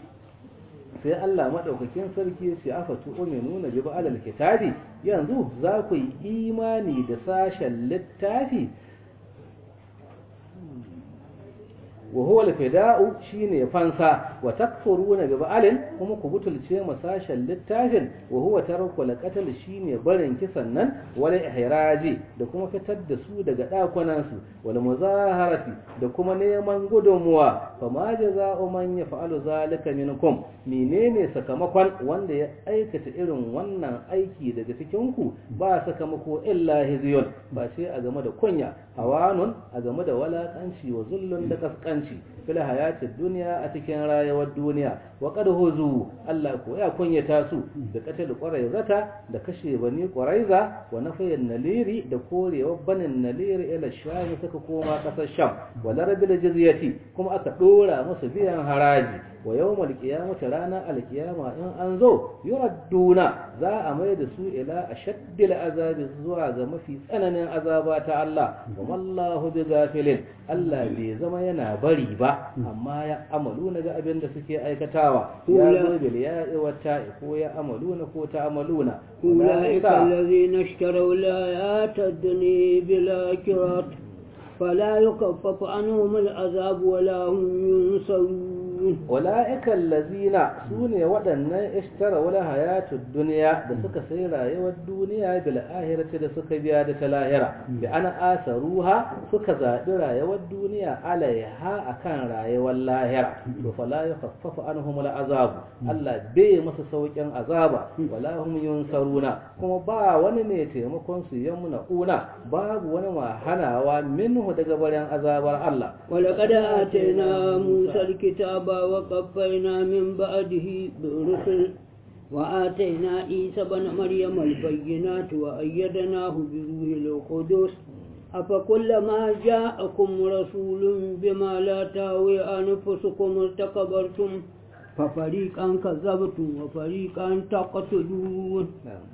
Speaker 1: sai Allah madaukakin sarki ya ce afatu uminuna bi ba'al kitabi yanzu za ku yi imani da sashen littafi wa huwa al-fida'u shine fansa wa takfuruna bi ba'alin kuma ku butulce masashen littafin wa huwa tarku al-qatl shine barin kisan nan wal ihraji da kuma fitar da su daga dakunan su wal muzaharati da kuma neman gudunmuwa fa ma jaza'u man yaf'alu zalika minkum menene sakamakon wanda ya aikata irin wannan aiki daga cikin ku ba sakamako illa hizyun ba sai a game da kunya hawanun a game da walakanci wa zullun da kaskanci fil hayatid dunya a cikin rayuwar duniya wa qad huzu Allah ko ya kunyata su da katal quraizata da kashe bani quraiza wa nafayin naliri da korewa banin naliri ila sham suka koma kasar sham wa larabil jizyati kuma aka dora musu biyan haraji wa yawmal qiyamati ranar alkiyama in an zo yuradduna za a mai da su ila ashaddil azabi zuwa ga mafi tsananin azaba ta Allah wa mallahu bi gafilin Allah bai zama yana bari ba amma ya amalu na ga abin da suke aikatawa ya zo bil ya'i wa ta'i ko ya amaluna ko ta amaluna
Speaker 2: أولئك الذين اشتروا الآيات الدنيا بالآخرة فلا يكفف عنهم العذاب ولا هم ينصرون
Speaker 1: أولئك الذين سوني ودنا اشتروا ولا حياة الدنيا da suka sai rayuwar duniya bil ahirati da suka biya da ta lahira bi ana asaruha suka zaɓi rayuwar duniya alaiha akan rayuwar lahira to fala yakhaffafu anhum al azab Allah bai masa saukin azaba wala hum yunsaruna kuma ba wani ne taimakon su yamuna una babu wani ma hanawa minhu daga barin azabar Allah
Speaker 2: ولقد آتينا موسى الكتاب وقفينا من بعده بالرسل وآتينا عيسى بن مريم البينات وأيدناه بروح القدس أفكلما جاءكم رسول بما لا تهوي أنفسكم استكبرتم ففريقا كذبتم وفريقا تقتلون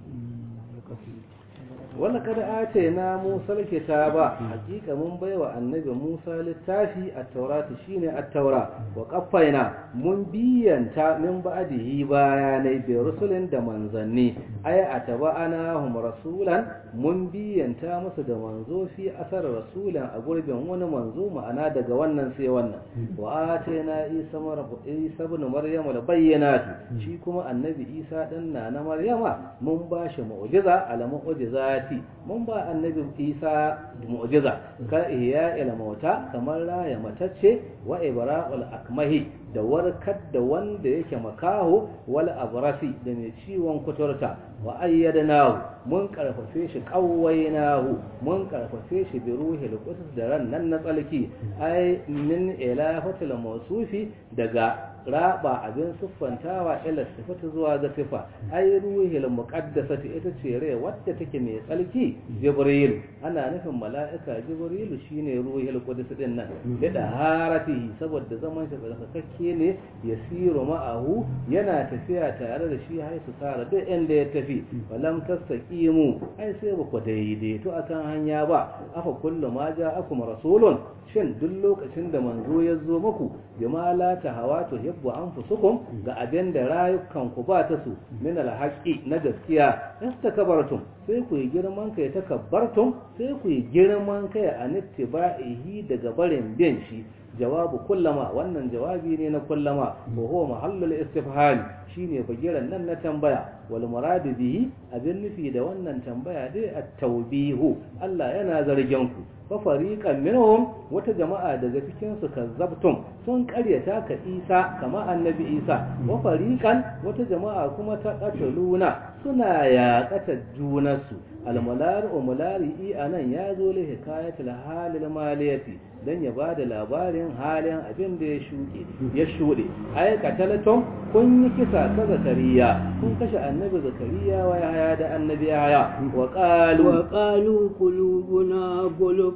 Speaker 1: wanda kada ace na Musa kitaba hakika mun baiwa annabi Musa littafi at-taurati shine at-taura wa qaffaina mun biyanta min ba'dihi bayanai bi rusulin da manzanni ay ataba'ana hum rasulan mun biyanta musu da manzo fi asar rasulan a gurbin wani manzo ma'ana daga wannan sai wannan wa atayna Isa marbu Isa ibn Maryam al-bayyinat shi kuma annabi Isa dan na Maryama mun bashi mu'jiza ala mu'jizat ayati mun ba annabi isa mu'jiza ka ihya ila mauta kamar raya matacce wa ibra'ul akmahi da warkar da wanda yake makaho wal abrasi da mai ciwon kuturta wa ayyadnahu mun karfafe shi qawwaynahu mun karfafe shi bi ruhil qudus da ran nan na tsalki ai min ilahatil mawsufi daga raba abin siffantawa ila sifatu zuwa ga sifa ai ruhil muqaddasati ita ce rai wadda take mai tsalki jibril ana nufin mala'ika jibril shine ruhil qudus din nan da haratihi saboda zaman shi tsarkakakke ne yasiru ma'ahu yana tafiya tare da shi har su tsara duk inda ya tafi walam tastaqimu ai sai ba ku daidaito akan hanya ba afa kullu ma ja'akum rasulun shin duk lokacin da manzo ya zo muku bima la tahawa tuhibbu anfusukum ga abin da rayukan ku ba ta su min alhaqi na gaskiya istakabartum sai ku yi girman kai takabbartum sai ku yi girman kai a nittiba'ihi daga barin bin shi jawabu kullama wannan jawabi ne na kullama wa huwa mahallul istifham shine bagiran nan na tambaya wal murad bihi abin nufi da wannan tambaya dai at-tawbihu Allah yana zargin ku fa fariqan minhum wata jama'a daga cikin su kazzabtum sun karyata ka Isa kama annabi Isa wa fariqan wata jama'a kuma ta qataluna suna yaƙata junansu almular umulari anan ya zo li hikayatul halil maliyati dan ya bada labarin halin abin da ya shuke ya shude ay qatalatum kun yi kisa ka zakariya kun kashe annabi zakariya wa yahya da annabi yahya wa qalu
Speaker 2: wa qalu qulubuna qulub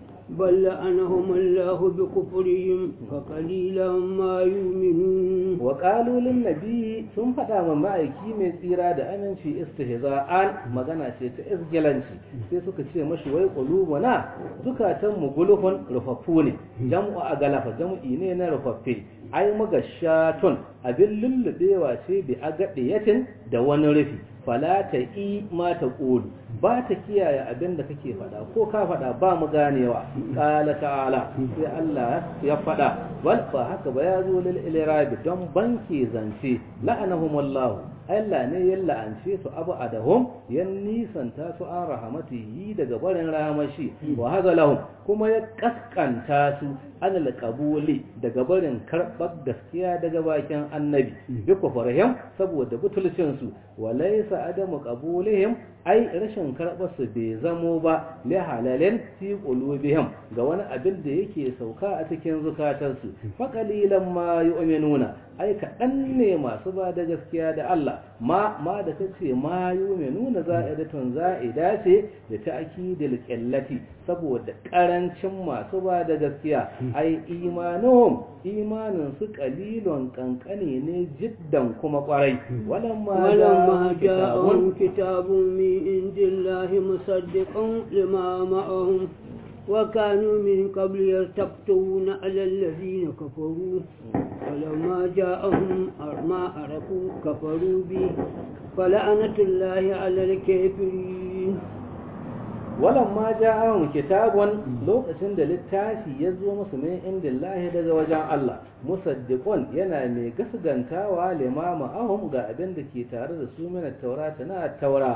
Speaker 2: بل لعنهم الله بكفرهم فقليلا ما يؤمنون
Speaker 1: وقالوا للنبي sun faɗa ma ma'aiki mai tsira da aminci istihza'an magana ce ta isgilanci sai suka ce mashi wai qulubuna zukatan mu gulufun rufaffu ne jam'u a galafa jam'i ne na rufaffe ai magashatun abin lullubewa ce bi agadiyatin da wani rufi fala ta i ma ta ƙulu ba ta kiyaye abin da kake faɗa ko ka faɗa ba mu ganewa ƙala ta'ala sai Allah ya faɗa wal ba haka ba ya zo lil ilrabi don banki zance la'anahum wallahu Allah ne ya la'ance su abu adahum ya nisanta su an rahamatihi daga barin rahamashi wa hazalahum kuma ya kaskanta su an alƙabuli daga barin karɓar gaskiya daga bakin annabi bi kufarhim saboda butulcin su wa laysa adamu qabulihim ai rashin karɓar su bai zamo ba li halalin fi qulubihim ga wani abin da yake sauka a cikin zukatansu fa qalilan ma yu'minuna ai kaɗan ne masu ba da gaskiya da Allah ma ma da kace ma yu'minuna za'idatun za'ida ce da ta'kidil qillati saboda karancin masu ba da gaskiya ai imanuhum imanin su qalilun kankane ne jiddan kuma kwarai walamma
Speaker 2: ولما جاءهم كتاب من عند الله مصدق لما معهم وكانوا من قبل يستفتون على الذين كفروا فلما جاءهم ما عرفوا كفروا به فلعنة الله على الكافرين
Speaker 1: walamma ja'ahum kitabun lokacin da littafi ya zo musu min indillahi daga wajen Allah musaddiqun yana mai gasgantawa limama ahum ga abin da ke tare da su min taurata na taura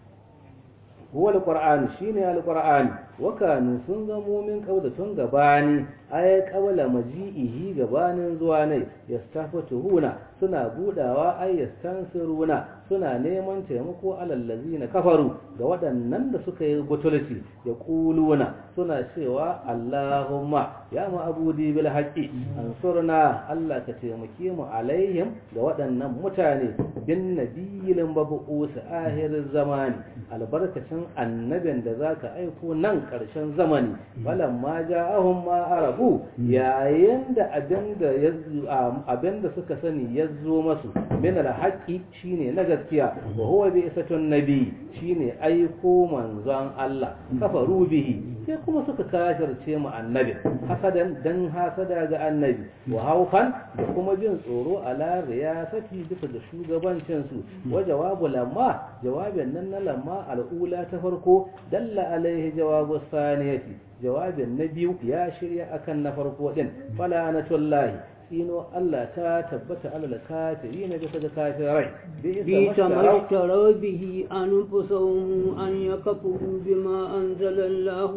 Speaker 1: huwa alqur'an shine alqur'an wa kanu sun zamo min kauda tun gabani ay qabla maji'ihi gabanin zuwa ne yastafatuhuna suna budawa ay yastansiruna suna neman taimako alallazina kafaru ga waɗannan da suka yi butulci ya kuluna suna cewa Allahumma ya ma'abudi bil haqqi ansurna Allah ka taimake mu alaihim ga waɗannan mutane bin nabiyil mab'us ahir zamani albarkacin annabin da zaka aiko nan ƙarshen zamani falamma ja'ahum ma arabu yayin da abinda abinda suka sani ya zo masu min alhaqi shine na gaskiya wa huwa bi isatun nabi shine aiko manzon Allah kafaru bihi sai kuma suka kafirce mu annabi hasadan dan hasada ga annabi wa haufan da kuma jin tsoro ala riyasati bisa da shugabancin su wa jawabu lamma jawabin nan na lamma al'ula ta farko dalla alaihi jawabu saniyati jawabin na biyu ya shirya akan na farko din fala natullahi tsino Allah ta tabbata alal kafiri na bisa ga kafirai
Speaker 2: بئس ما اشتروا به أنفسهم أن يكفروا بما أنزل الله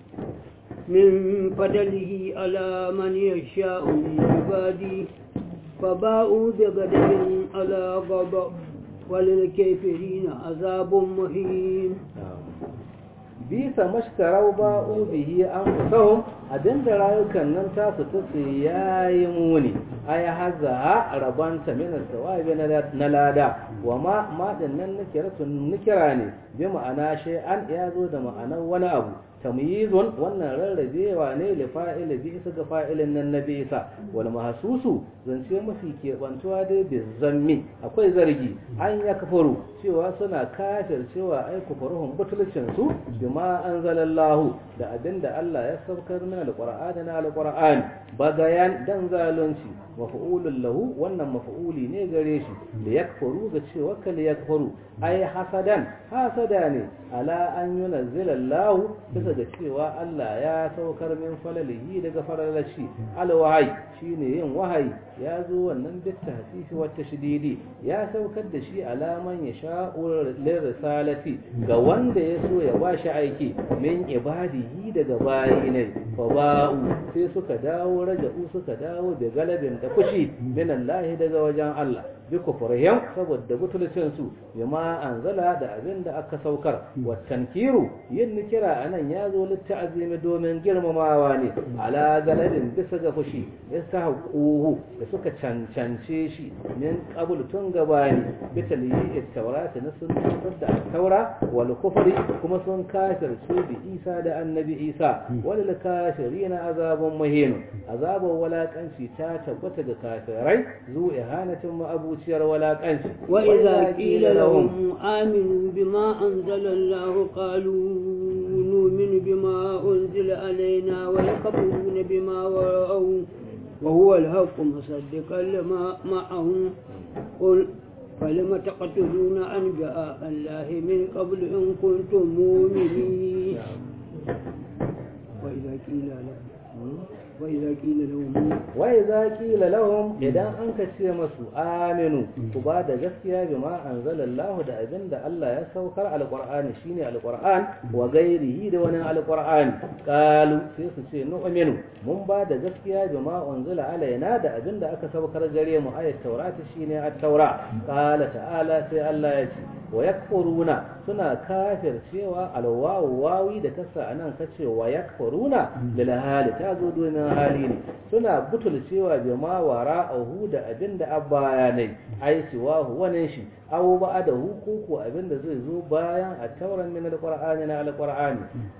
Speaker 2: من فضله على من يشاء من عباده فباءوا بغضب على غضب وللكافرين عذاب مهين
Speaker 1: bisa mashtarau ba'u bihi an fusahum abinda rayukan nan ta fita su yayi muni ay haza rabanta min sawabi na lada wa ma ma din nan nikiratun nikira ne bi ma'ana shay'an ya zo da ma'anar wani abu tamyizun wannan rarrabewa ne li fa'il bi isa ga fa'ilin nan na bisa wal mahsusu zance mafi kebantuwa dai bi zammi akwai zargi an ya kafaru cewa suna kafir cewa ai kufaruhum butulcin su bima anzalallahu da abinda Allah ya saukar min alqur'ani na alqur'ani bagayan dan zalunci maf'ulun lahu wannan maf'uli ne gare shi da yakfuru ga cewa kal yakfuru ai hasadan hasada ne ala an yunazzila Allah bisa ga cewa Allah ya saukar min falalihi daga faralashi alwahai shine yin wahayi ya zo wannan bit tahsisi wa tashdidi ya saukar da shi alaman ya sha'ur lirisalati ga wanda ya so ya bashi aiki min ibadihi daga bayi ne fa ba'u sai suka dawo raja'u suka dawo da galabin da kushi min Allah daga wajen Allah bi kufrihim saboda butulcin su bima anzala da abin da aka saukar wa tankiru yin kira anan ya zo litta'azimi domin girmamawa ne ala galabin bisa ga fushi yastahaquhu da suka cancance shi min qabl tun gabani bi taliyi at-taurati na sun da taura wal kufri kuma sun kafir su bi Isa da annabi Isa wal kafirina azabun muhin azabun walakanci ta tabbata ga kafirai zu ihanatin ma'abuciyar walakanci
Speaker 2: wa idza qila lahum aminu bima anzala Allah qalu نؤمن بما أنزل علينا ويكفرون بما وراءه وهو الحق مصدقا لما معهم قل فلم تقتلون أنبياء الله من قبل إن كنتم مؤمنين وإذا قيل لهم وإذا قيل لهم
Speaker 1: وإذا قيل لهم idan an ka ce masu aminu ku ba da gaskiya bima anzalallahu da abin da Allah ya saukar alqur'ani shine alqur'an wa gairihi da wani alqur'ani qalu sai su ce nu'minu mun ba da gaskiya bima unzila alaina da abin da aka saukar gare mu ayat taurata shine at-taura qala ta'ala sai Allah ya ce wa yakfuruna suna kafir cewa alwawu wawi da kasa anan kace wa yakfuruna lil hali ta zo domin hali ne suna butul cewa bi ma wara ahu da abinda abaya ne ai siwa wani shi aw ba da hukuku abinda zai zo bayan a tauran min alqur'ani na alqur'ani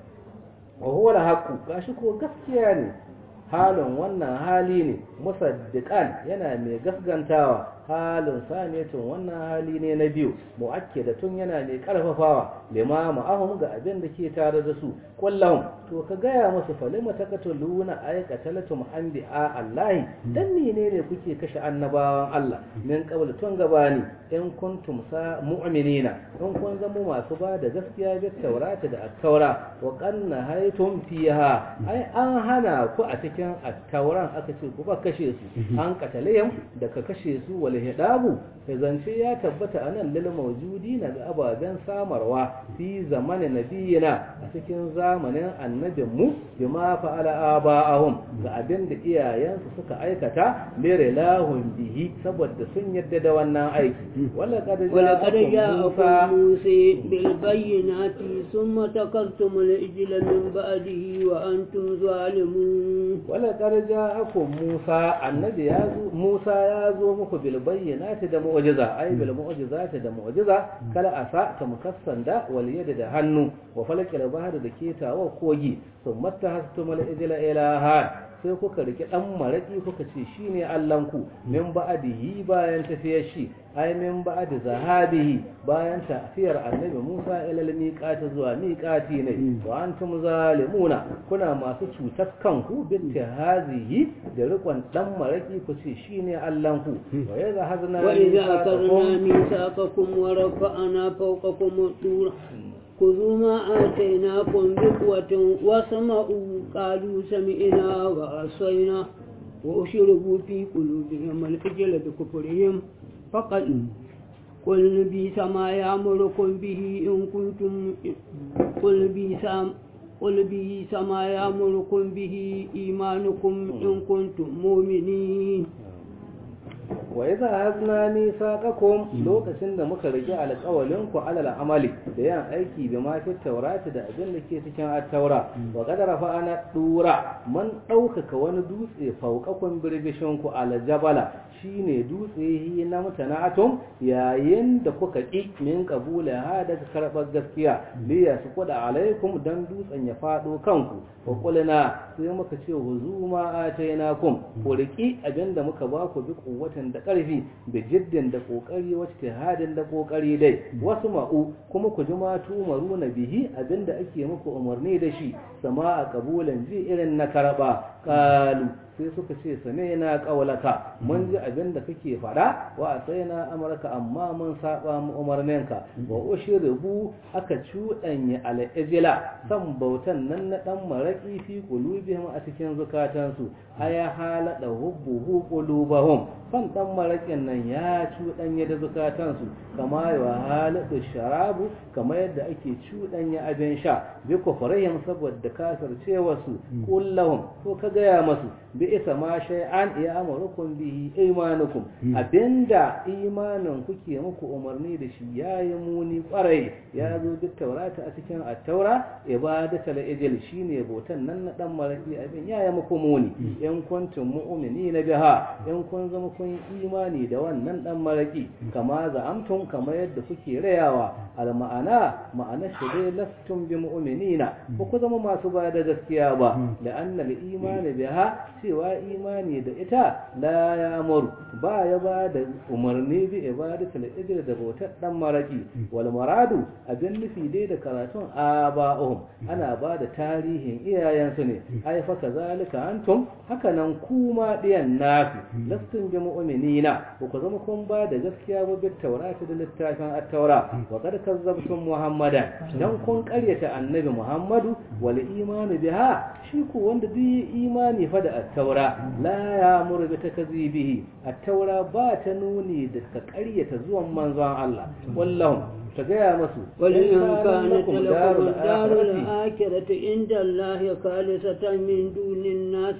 Speaker 1: wa huwa alhaqu gashi ko gaskiya ne halin wannan hali ne musaddiqan yana mai gaskantawa halin saniyatin wannan hali ne na biyu mu'akkidatun yana mai karfafawa lima ma'ahum ga abin da ke tare da su kullahum to ka gaya musu falima taqatuluna ay qatalatum anbi'a Allah dan menene kuke kashe annabawan Allah min qabl tun gabani in kuntum sa mu'minina in kun zama masu ba da gaskiya bi taurata da at-taura wa qanna haytum fiha ai an hana ku a cikin at-tauran aka ce ku ba kashe su an katalayam da ka kashe su wal hidabu zance ya tabbata anan lil mawjudi na ga ababen samarwa fi zamanin nabiyina a cikin zamanin annabin mu bima fa'ala aba'ahum ga abin da iyayensu suka aikata mere lahun bihi saboda sun yadda da wannan aiki wala qad
Speaker 2: ولقد جاءكم موسى بالبينات ثم تكلتم الإجل من بعده وأنتم ظالمون
Speaker 1: ولقد جاءكم موسى النبي يازو موسى يازو muku bil bayyinati da mu'jiza ay bil mu'jizati da mu'jiza kala asa ta mukassan da wal yad da hannu wa falakil bahr da ketawa kogi thumma tahastumul ijla ilaha sai kuka rike dan maraki kuka ce shine Allahnku min ba'dihi bayan tafiyar shi ay min ba'di zahabihi bayan tafiyar annabi Musa ila miqati zuwa miqati ne wa antum zalimuna kuna masu cutar kanku bin hazihi da rikon dan maraki ku ce shine Allahnku wa idza hazna
Speaker 2: وإذا أخذنا ميثاقكم ورفعنا فوقكم الطور خذوا ما آتيناكم بقوة واسمعوا قالوا سمعنا وعصينا وأشربوا في قلوبهم العجل بكفرهم فقد قل بئس ما يأمركم به إن كنتم قل بئس قل بئس ما يأمركم به إيمانكم إن كنتم مؤمنين
Speaker 1: wa idza hazna misaqakum lokacin da muka rige alƙawalin ku alal amali da yan aiki bi ma fi taurati da abin da ke cikin at-taura wa qad rafa'ana dura man ɗaukaka wani dutse fauqakum birbishin ku ala jabala shine dutse hi na mutana'atum yayin da kuka ki min qabula ha daga karbar gaskiya li yasquda alaikum dan dutsen ya fado kanku wa qulna sai muka ce huzuma atainakum ku riki abinda muka ba ku bi kuwatan da ƙarfi da jiddin da ƙoƙari wacce hadin da ƙoƙari dai wasu ma'u kuma ku ji matu maru na bihi abinda ake muku umarni da shi sama a kabulan ji irin na karɓa kalu sai suka ce same na ƙaulaka mun ji abin da kake faɗa wa a sai na amurka amma mun saba mu umarninka wa ushribu aka cuɗanya al'ijila san bautan nan na ɗan maraƙi fi qulubihim a cikin zukatansu aya halada hubbuhu qulubahum san ɗan maraƙin nan ya cuɗanya da zukatansu kama ya halada sharabu kama yadda ake cuɗanya abin sha bi kufrihim saboda kafircewarsu kullahum to ka gaya masu bi isa ma shay'an ya amurukum bihi imanukum abinda imanin kuke muku umarni da shi yayi muni kwarai ya zo duk taurata a cikin at-taura ibadatul ijil shine botan nan na dan maraki abin yayi muku muni in kuntum mu'minina biha in kun zama kun imani da wannan dan maraki kama za'amtum kama yadda kuke rayawa al ma'ana ma'ana shi dai lastum bi mu'minina ba ku zama masu ba da gaskiya ba la'anna al-imani biha cewa imani da ita la ya muru ba ya ba da umarni bi ibadatul ijr da bautar dan maraki wal maradu abin nufi dai da karatun aba'uhum ana ba da tarihin iyayensu ne ai fa kazalika antum haka nan kuma diyan nafi lastum bi mu'minina ba ku zama kun ba da gaskiya ba bi taurati da littafin at-taura wa qad kazzabtum muhammadan dan kun karyata annabi muhammadu wal imanu biha shi ko wanda duk imani fa da at-taura la ya'muru bi takzibihi at-taura ba ta nuni da ka ƙaryata zuwan manzon Allah wallahu ta gaya masu
Speaker 2: ولئن كانت لكم الدار الآخرة عند الله خالصة من دون الناس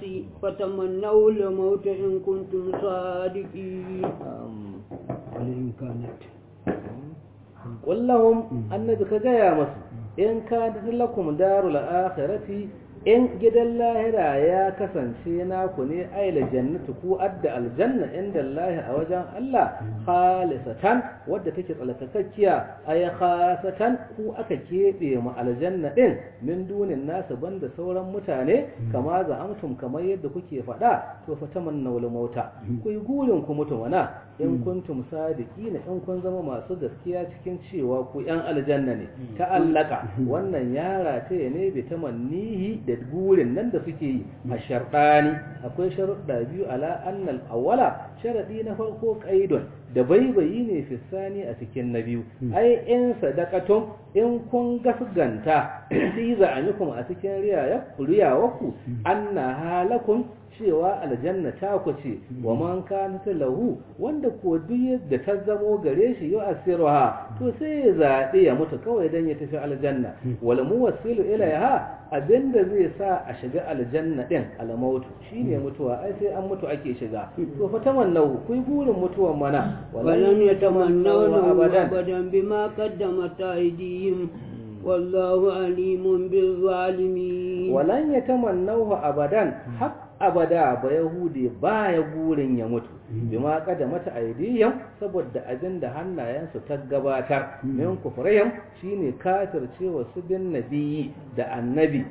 Speaker 2: فتمنوا الموت إن كنتم صادقين ولئن كانت
Speaker 1: kullahum annabi ka gaya masu in ka lakum darul akhirati in gidan lahira ya kasance naku ne aila jannatu ku adda aljanna inda Allah a wajen Allah khalisatan wadda take tsalkakakkiya ay khasatan ku aka kebe mu aljanna din min dunin nasu banda sauran mutane kama za amtum kamar yadda kuke faɗa to fa tamannawul mauta ku yi gurin ku mutu wana in kuntum sadiqina in kun zama masu gaskiya cikin cewa ku yan aljanna ne ta'allaka wannan yara ta ne bi tamannihi da gurin nan da suke yi a sharɗani akwai sharuɗa biyu ala annal awwala sharadi na farko qaidun da baibayi ne fissani a cikin na biyu ai in sadaqatum in kun gasganta fi za'anikum a cikin riyawaku anna halakum cewa aljanna ta ku ce wa man kana lahu wanda ko duk yadda ta zamo gare shi yau asiruha to sai ya zaɓe ya mutu kawai dan ya tafi aljanna wal muwassilu ilaiha abinda zai sa a shiga aljanna din almautu shine mutuwa ai sai an mutu ake shiga to fa tamannahu kuyi burin mutuwan mana
Speaker 2: walan yatamannahu abadan bima qaddamat aydihim wallahu alimun bil zalimin
Speaker 1: walan yatamannahu abadan hak abada ba yahudi ba ya gurin ya mutu bima kada mata aidiyan saboda abin da hannayensu ta gabatar min kufrihim shine kafircewa su bin nabiyyi da annabi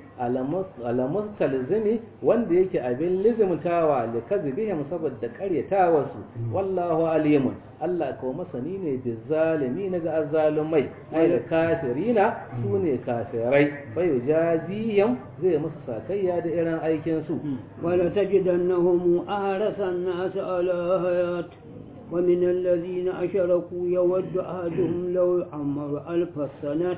Speaker 1: alamus talzimi wanda yake abin lizimtawa li kazibihim saboda karyatawa su wallahu alimun Allah ko masani ne bi zalimi na ga azzalumai ai da kafirina su ne kafirai bai jaziyam zai musu sakayya da irin aikin su
Speaker 2: wala tajidannahum ahrasan nas ala hayat ومن الذين أشركوا يود أحدهم لو عمر ألف سنة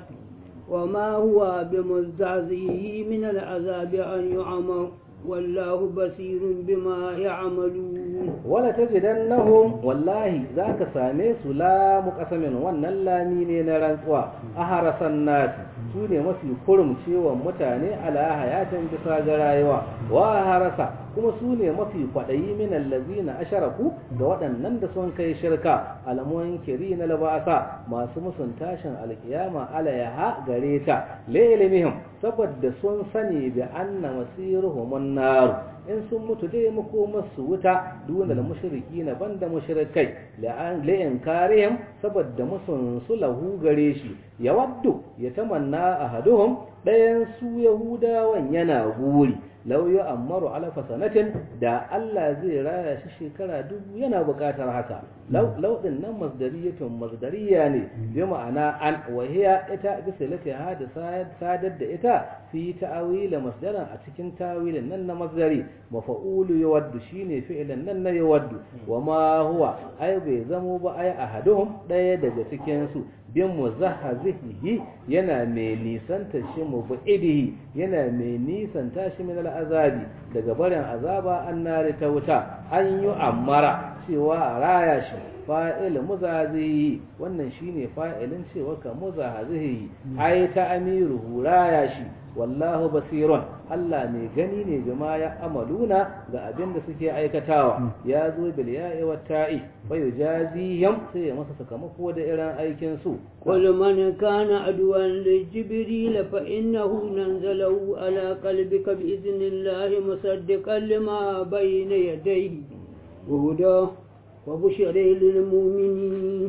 Speaker 2: وما هو بمزعزعه من العذاب أن يعمر والله بصير بما يعملون
Speaker 1: ولا تجدنهم والله ذاك ساميس لا مقسم wannan lami ne na rantsuwa aharasan nasi su ne mafi kurumcewa mutane ala hayatin bisa ga rayuwa wa harasa kuma su ne mafi kwaɗayi min allazina asharaku ga waɗannan da sun kai shirka alamun kiri na labasa masu musun tashin alkiyama alayaha gare ta lailimihim saboda sun sani bi anna masiruhum nar in sun mutu dai makomar su wuta duna da mushriki na banda mushrikai la'in karihim saboda musun su lahu gare shi ya waddu ya tamanna ahaduhum ɗayan su yahudawan yana guri lau yi ammaru alafa sanatin da Allah zai raya shi shekara dubu yana buƙatar haka lauɗin nan masdariyatun masdariya ne bi ma'ana an wahiya ita bisa lati hada sadar da ita fi ta'awila masdaran a cikin tawilin nan na masdari mafa'ulu yawaddu shine fi'lan nan na yawaddu wa ma huwa ai bai zamo ba ai ahaduhum ɗaya daga cikin su bin muzahhazihi yana mai nisanta shi mubidihi yana mai nisanta shi min al'azabi daga barin azaba an nari ta wuta an yi ammara cewa a raya shi fa'il muzazihi wannan shine fa'ilin cewa ka muzahazihi ai ta amiru raya shi wallahu basirun Allah mai gani ne bima ya amaluna ga abin da suke aikatawa ya zo bil ya'i wa ta'i fa yujazihim sai ya masa sakamako da irin aikin su
Speaker 2: qul man kana adwan li jibril fa innahu nanzalahu ala qalbika bi idnillahi musaddiqan lima bayna yadayhi wa huda wa bushra lil mu'minin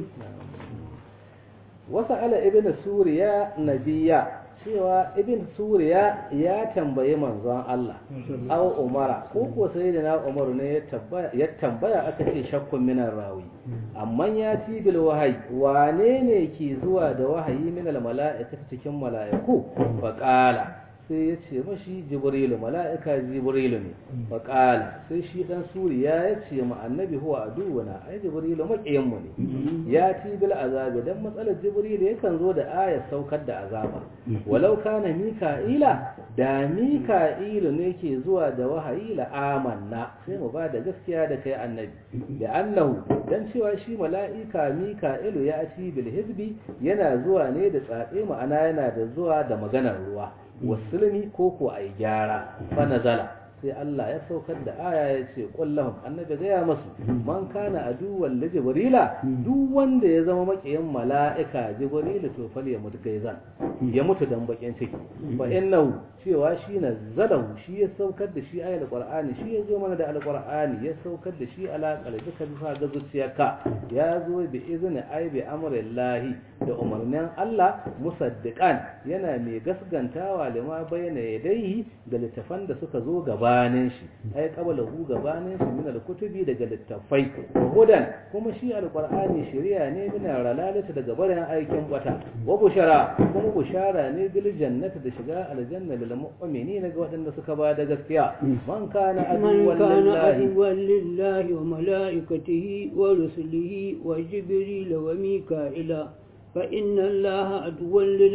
Speaker 1: wasa ala ibn suriya nabiyya cewa ibn suriya ya tambayi manzon Allah aw umara ko ko sai da na umaru ne ya tambaya aka ce shakkun minar rawi amma ya ci bil wahayi wane ne ke zuwa da wahayi min al mala'ikati cikin mala'iku fa qala sai ya ce mashi jibrilu mala'ika jibrilu ne faƙala sai shi ɗan suriya ya ce ma annabi huwa aduwana ai jibrilu maƙiyanmu ne ya ci bil azabi dan matsalar jibrilu yakan zo da ayar saukar da azaba walau kana mika'ila da mika'ilu ne ke zuwa da wahayi la amanna sai mu ba da gaskiya da kai annabi da annahu dan cewa shi mala'ika mika'ilu ya ci bil hizbi yana zuwa ne da tsatse ma'ana yana da zuwa da maganar ruwa wasulmi ko ko a yi gyara fa nazala sai Allah ya saukar da aya ya ce kullahum annabi gaya masu man kana aduwwan li jibrila duk wanda ya zama makiyin mala'ika jibril to fal ya mutu gaizan ya mutu dan bakin ciki fa innahu cewa shi na zalahu shi ya saukar da shi ayal qur'ani shi ya zo mana da alqur'ani ya saukar da shi ala qalbika bisa ga zuciyarka ya zo bi izni ay bi amrillahi da umarnin Allah musaddiqan yana mai gaskantawa lima bayyana yadayhi da littafan da suka zo gabanin shi ay qablahu gabanin shi min alkutubi daga littafai wa hudan kuma shi alqur'ani shari'a ne min ralalata daga barin aikin bata wa bushara kuma bushara ne bil jannati da shiga aljanna lil mu'minina ga waɗanda suka ba da gaskiya man kana
Speaker 2: من
Speaker 1: aduwwan
Speaker 2: كان
Speaker 1: lillahi
Speaker 2: عدوا لله وملائكته ورسله وجبريل وميكائيل فإن الله عدو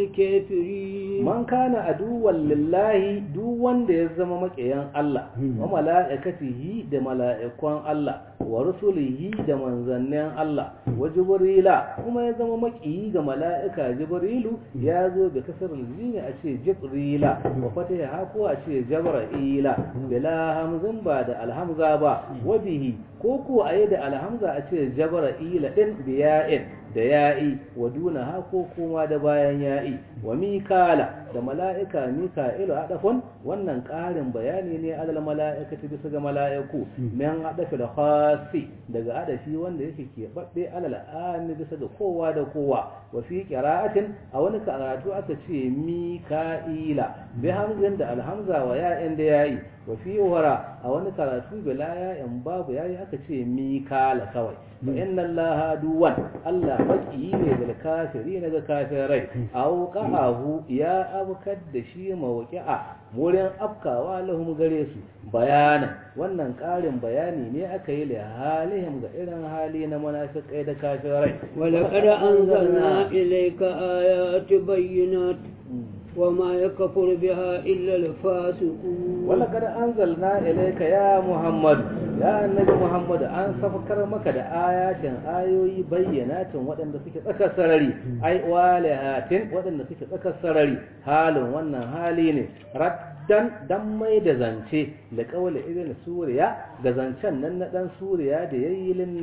Speaker 2: للكافرين
Speaker 1: man kana aduwwan lillahi duk wanda ya zama makiyan Allah wa mala'ikatihi da mala'ikun Allah wa rusulihi da manzannin Allah wa jibrila kuma ya zama makiyi ga mala'ika jibrilu ya zo da kasar jini a ce jibrila wa fataha ha ko a ce jabra'ila bila hamzin ba da alhamza ba wa bihi ko ko a yi da alhamza a ce jabra'ila din biya'in da ya'i wa duna ha ko kuma da bayan ya'i wa mikala da mala'ika mika'ilu adafun wannan ƙarin bayani ne alal mala'ikati bisa ga mala'iku min adafi da khasi daga adafi wanda yake keɓaɓɓe alal ami bisa ga kowa da kowa wa fi qira'atin a wani karatu aka ce mika'ila bi hamzin da alhamza wa ya'in da ya'i wa fi wara a wani karatu bila ya'in babu yayi aka ce mikala kawai fa inna allaha duwan allah baki ne da kafiri na ga kafirai aw qa'ahu ya abkar da shi mawqi'a wurin afkawa lahum gare su bayanan wannan ƙarin bayani ne aka yi da halihim ga irin hali na munafiqai da kafirai
Speaker 2: ولقد أنزلنا إليك آيات بينات وما يكفر بها إلا الفاسقون
Speaker 1: ولقد أنزلنا إليك يا محمد يا النبي محمد أن سفكر مك da ayatin ayoyi bayyanatin waɗanda suke tsakar sarari ai walihatin waɗanda suke tsakar sarari halin wannan hali ne raddan dan mai da zance da kawai irin suriya ga zancen nan na dan suriya da yayi lin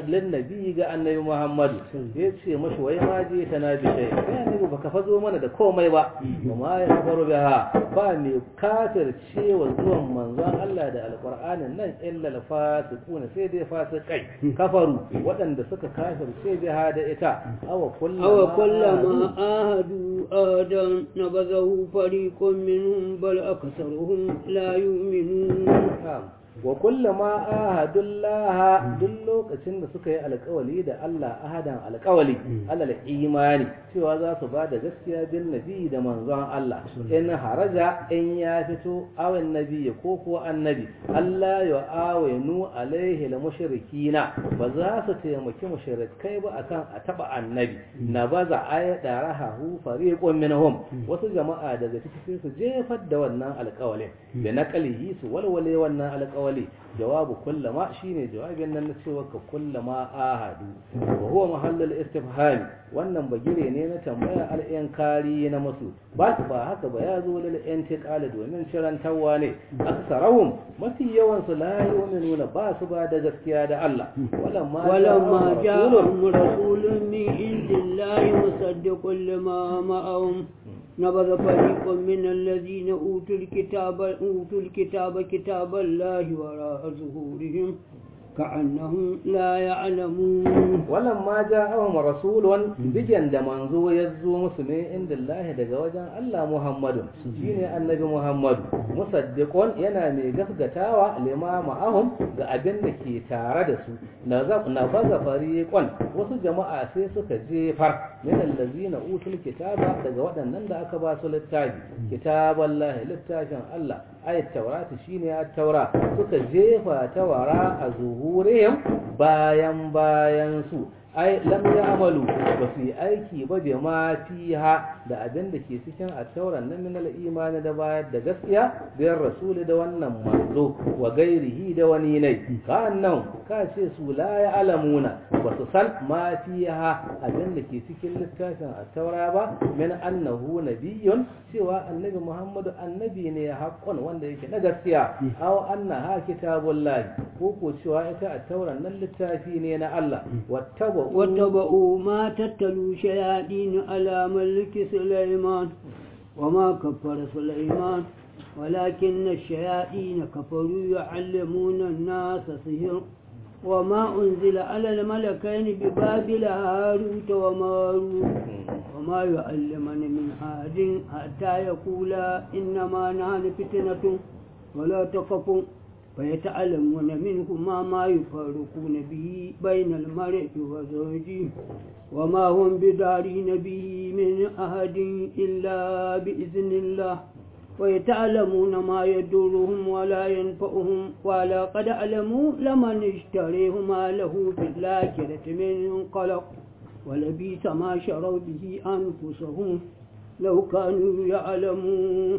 Speaker 1: nabi ga annabi muhammadu ya ce mashi wai ma je ta na bi sai kai annabi baka fazo mana da komai ba kuma ya faru biha ba mai kafir cewa zuwan manzon Allah da alqur'anin nan illa al-fasiquna sai dai fasikai kafaru waɗanda suka kafirce biha da ita awa kullama
Speaker 2: أو كلما آهدوا آدا نبذه فريق منهم بل أكثرهم لا يؤمنون
Speaker 1: wa kullama ahadullah duk lokacin da suka yi alkawali da Allah ahadan alkawali alal imani cewa za su ba da gaskiya bin nabi da manzon Allah in haraja in ya fito awan nabi ko kuwa annabi Allah ya awenu alaihi la mushrikina ba za su taimaki mushrikai ba akan a taba annabi na baza ayata rahahu fariqun minhum wasu jama'a daga cikin su jefar da wannan alkawalin da naqalihi su walwale wannan alkawali alƙawali jawabu kullama shine jawabin nan na cewa ka kullama ahadu wa huwa mahallul istifham wannan bagire ne na tambaya al'yan kari na masu ba su ba haka ba ya zo lil intiqal domin cirantawa ne aksarahum mafi yawan su la yu'minuna ba su ba da gaskiya da Allah walamma
Speaker 2: ولما جاءهم رسول من عند الله مصدق لما معهم نبذ فريق من الذين أوتوا الكتاب أوتوا الكتاب كتاب الله وراء ظهورهم كأنهم لا يعلمون
Speaker 1: ولما جاءهم رسول بجن da manzo ya zo musu ne inda Allah daga wajen Allah Muhammadu shine annabi Muhammadu musaddiqun yana mai gaskatawa lima ma'ahum ga abin da ke tare da su na baza fariqon wasu jama'a sai suka jefar min allazina utul kitaba daga waɗannan da aka ba su littafi kitaballahi littafin Allah ayat taurati shine at-taura suka jefa tawara a zuhurihim bayan bayan su ai lam ya'malu ba su yi aiki ba bi ma fiha da abin da ke cikin attauran na minal imani da bayar da gaskiya biyar rasuli da wannan manzo wa gairihi da wani nai ka annan ka ce su la ya alamuna ba su san ma fiha abin da ke cikin littafin attaura ba min annahu nabiyyun cewa annabi muhammadu annabi ne haqqan wanda yake na gaskiya aw annaha kitabullahi ko ko cewa ita attauran nan littafi ne na Allah wattaba
Speaker 2: واتبعوا ما تتلو شياطين على ملك سليمان وما كفر سليمان ولكن الشياطين كفروا يعلمون الناس سحر وما أنزل على الملكين ببابل هاروت وماروت وما يعلمان من أحد حتى يقولا إنما نحن فتنة ولا تخفوا فيتعلمون منهما ما يفارقون به بين المرء وزوجه وما هم بدارين به من أحد إلا بإذن الله ويتعلمون ما يدورهم ولا ينفعهم ولا قد علموا لمن اشتريه ما له في الآخرة من قلق ولبيس ما شروا به أنفسهم لو كانوا يعلمون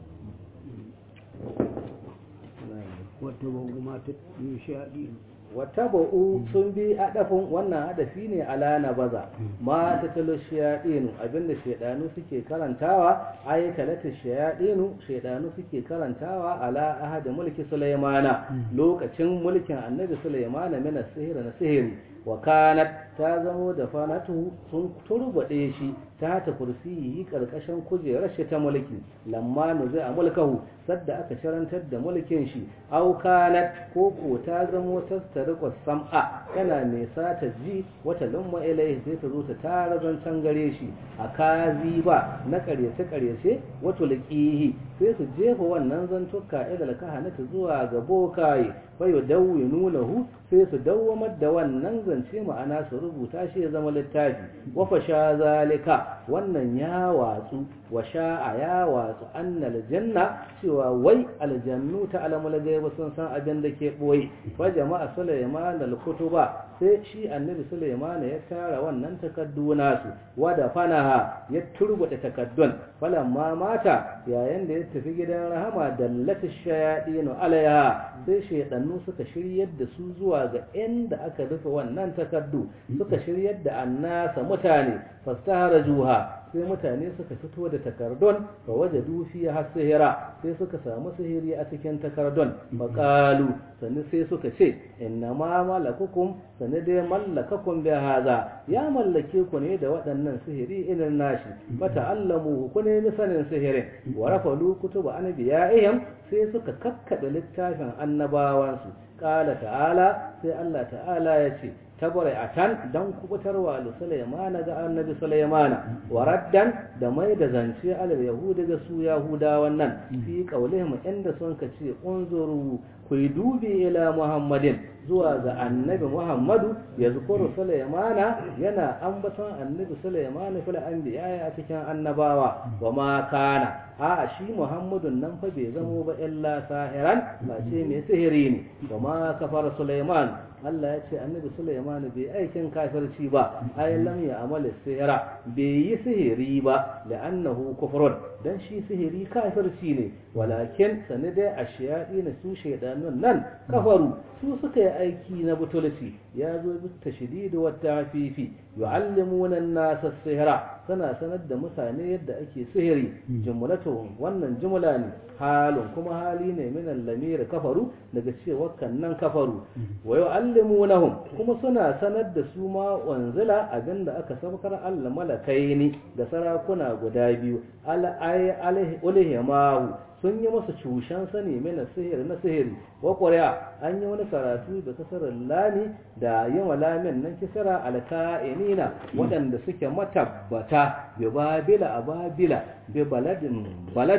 Speaker 2: واتبعوا ما تتلو شياطين
Speaker 1: wattaba'u sun bi adafin wannan hadafi ne ala na baza ma ta talo shayadinu abinda shaidanu suke karantawa ay talata shayadinu shaidanu suke karantawa ala ahadi mulki sulaimana lokacin mulkin annabi sulaimana mina sihiri na sihiri wa kanat ta zamo da fanatu sun turbade shi ta ta kursiyi karkashin kujerar shi ta mulki lamma nuzi a mulkahu sadda aka sharantar da mulkin shi au kanat ko ko ta zamo tastariqu sam'a tana mai sata ji wata lumma ilai sai ta zo ta tara zancen gare shi a kazi ba na karyace karyace wato liqihi sai su jefa wannan zantuka idal kahanata zuwa ga bokaye fa yudawwinuhu sai su dawwamar da wannan zance ma'ana su rubuta shi ya zama littafi wa fasha zalika wannan ya watsu wa sha'a ya watsu annal janna cewa wai aljannu ta alamul gaiba sun san abin da ke boye fa jama'a sulaiman al kutuba sai shi annabi sulaiman ya tara wannan takaddu nasu wa da fanaha ya turbuta takaddun falamma mata yayin da ya tafi gidan rahama dallatu shayadinu alaiha sai shaydannu suka shiryar da su zuwa ga inda aka rufe wannan takaddu suka shiryar da annasa mutane fastahara juha sai mutane suka fito da takardun fa wajadu fiha sihira sai suka samu sihiri a cikin takardun faqalu sannan sai suka ce inna ma malakukum sannan dai mallakakum bi hadha ya mallake ku ne da waɗannan sihiri irin nashi fata'allamu ku ne sanin sihirin wa rafalu kutuba anbiya'ihim sai suka kakkabe littafin annabawansu qala ta'ala sai Allah ta'ala ya ce tabara'atan dan kubutarwa da Sulaimana ga annabi Sulaimana wa raddan da mai da zance alal yahudi ga su yahudawan nan fi qaulihim inda sun ka ce unzuru ku dubi ila muhammadin zuwa ga annabi muhammadu ya zukuru Sulaimana yana ambaton annabi Sulaimana fil anbiya a cikin annabawa wa ma kana a shi muhammadun nan fa bai zamo ba illa sahiran ba ce mai sihiri ne wa ma kafara Sulaiman Allah ya ce annabi Sulaiman bai aikin kafirci ba ai lam ya amala sihira bai yi sihiri ba da annahu kufrun dan shi sihiri kafirci ne walakin sani dai ashiyadi na su shaidanun nan kafaru su suka yi aiki na butulci ya zo bi tashdid wa tafifi yu'allimuna an-nasa sihira sana sanar da mutane yadda ake sihiri jumlatu wannan jumla ne halin kuma hali ne min al-lamir kafaru daga cewa kannan kafaru wa yu'allimunahum kuma suna sanar da su ma wanzila abinda aka sabkar Allah malakaini da sarakuna guda biyu al ay alhimahu sun yi masa cushen sani mana sihiri na sihiri wa ƙuri'a an yi wani karatu da kasarar lami da yin lamin nan kisara alka'inina waɗanda suke matabbata bi babila a babila bi baladin baladun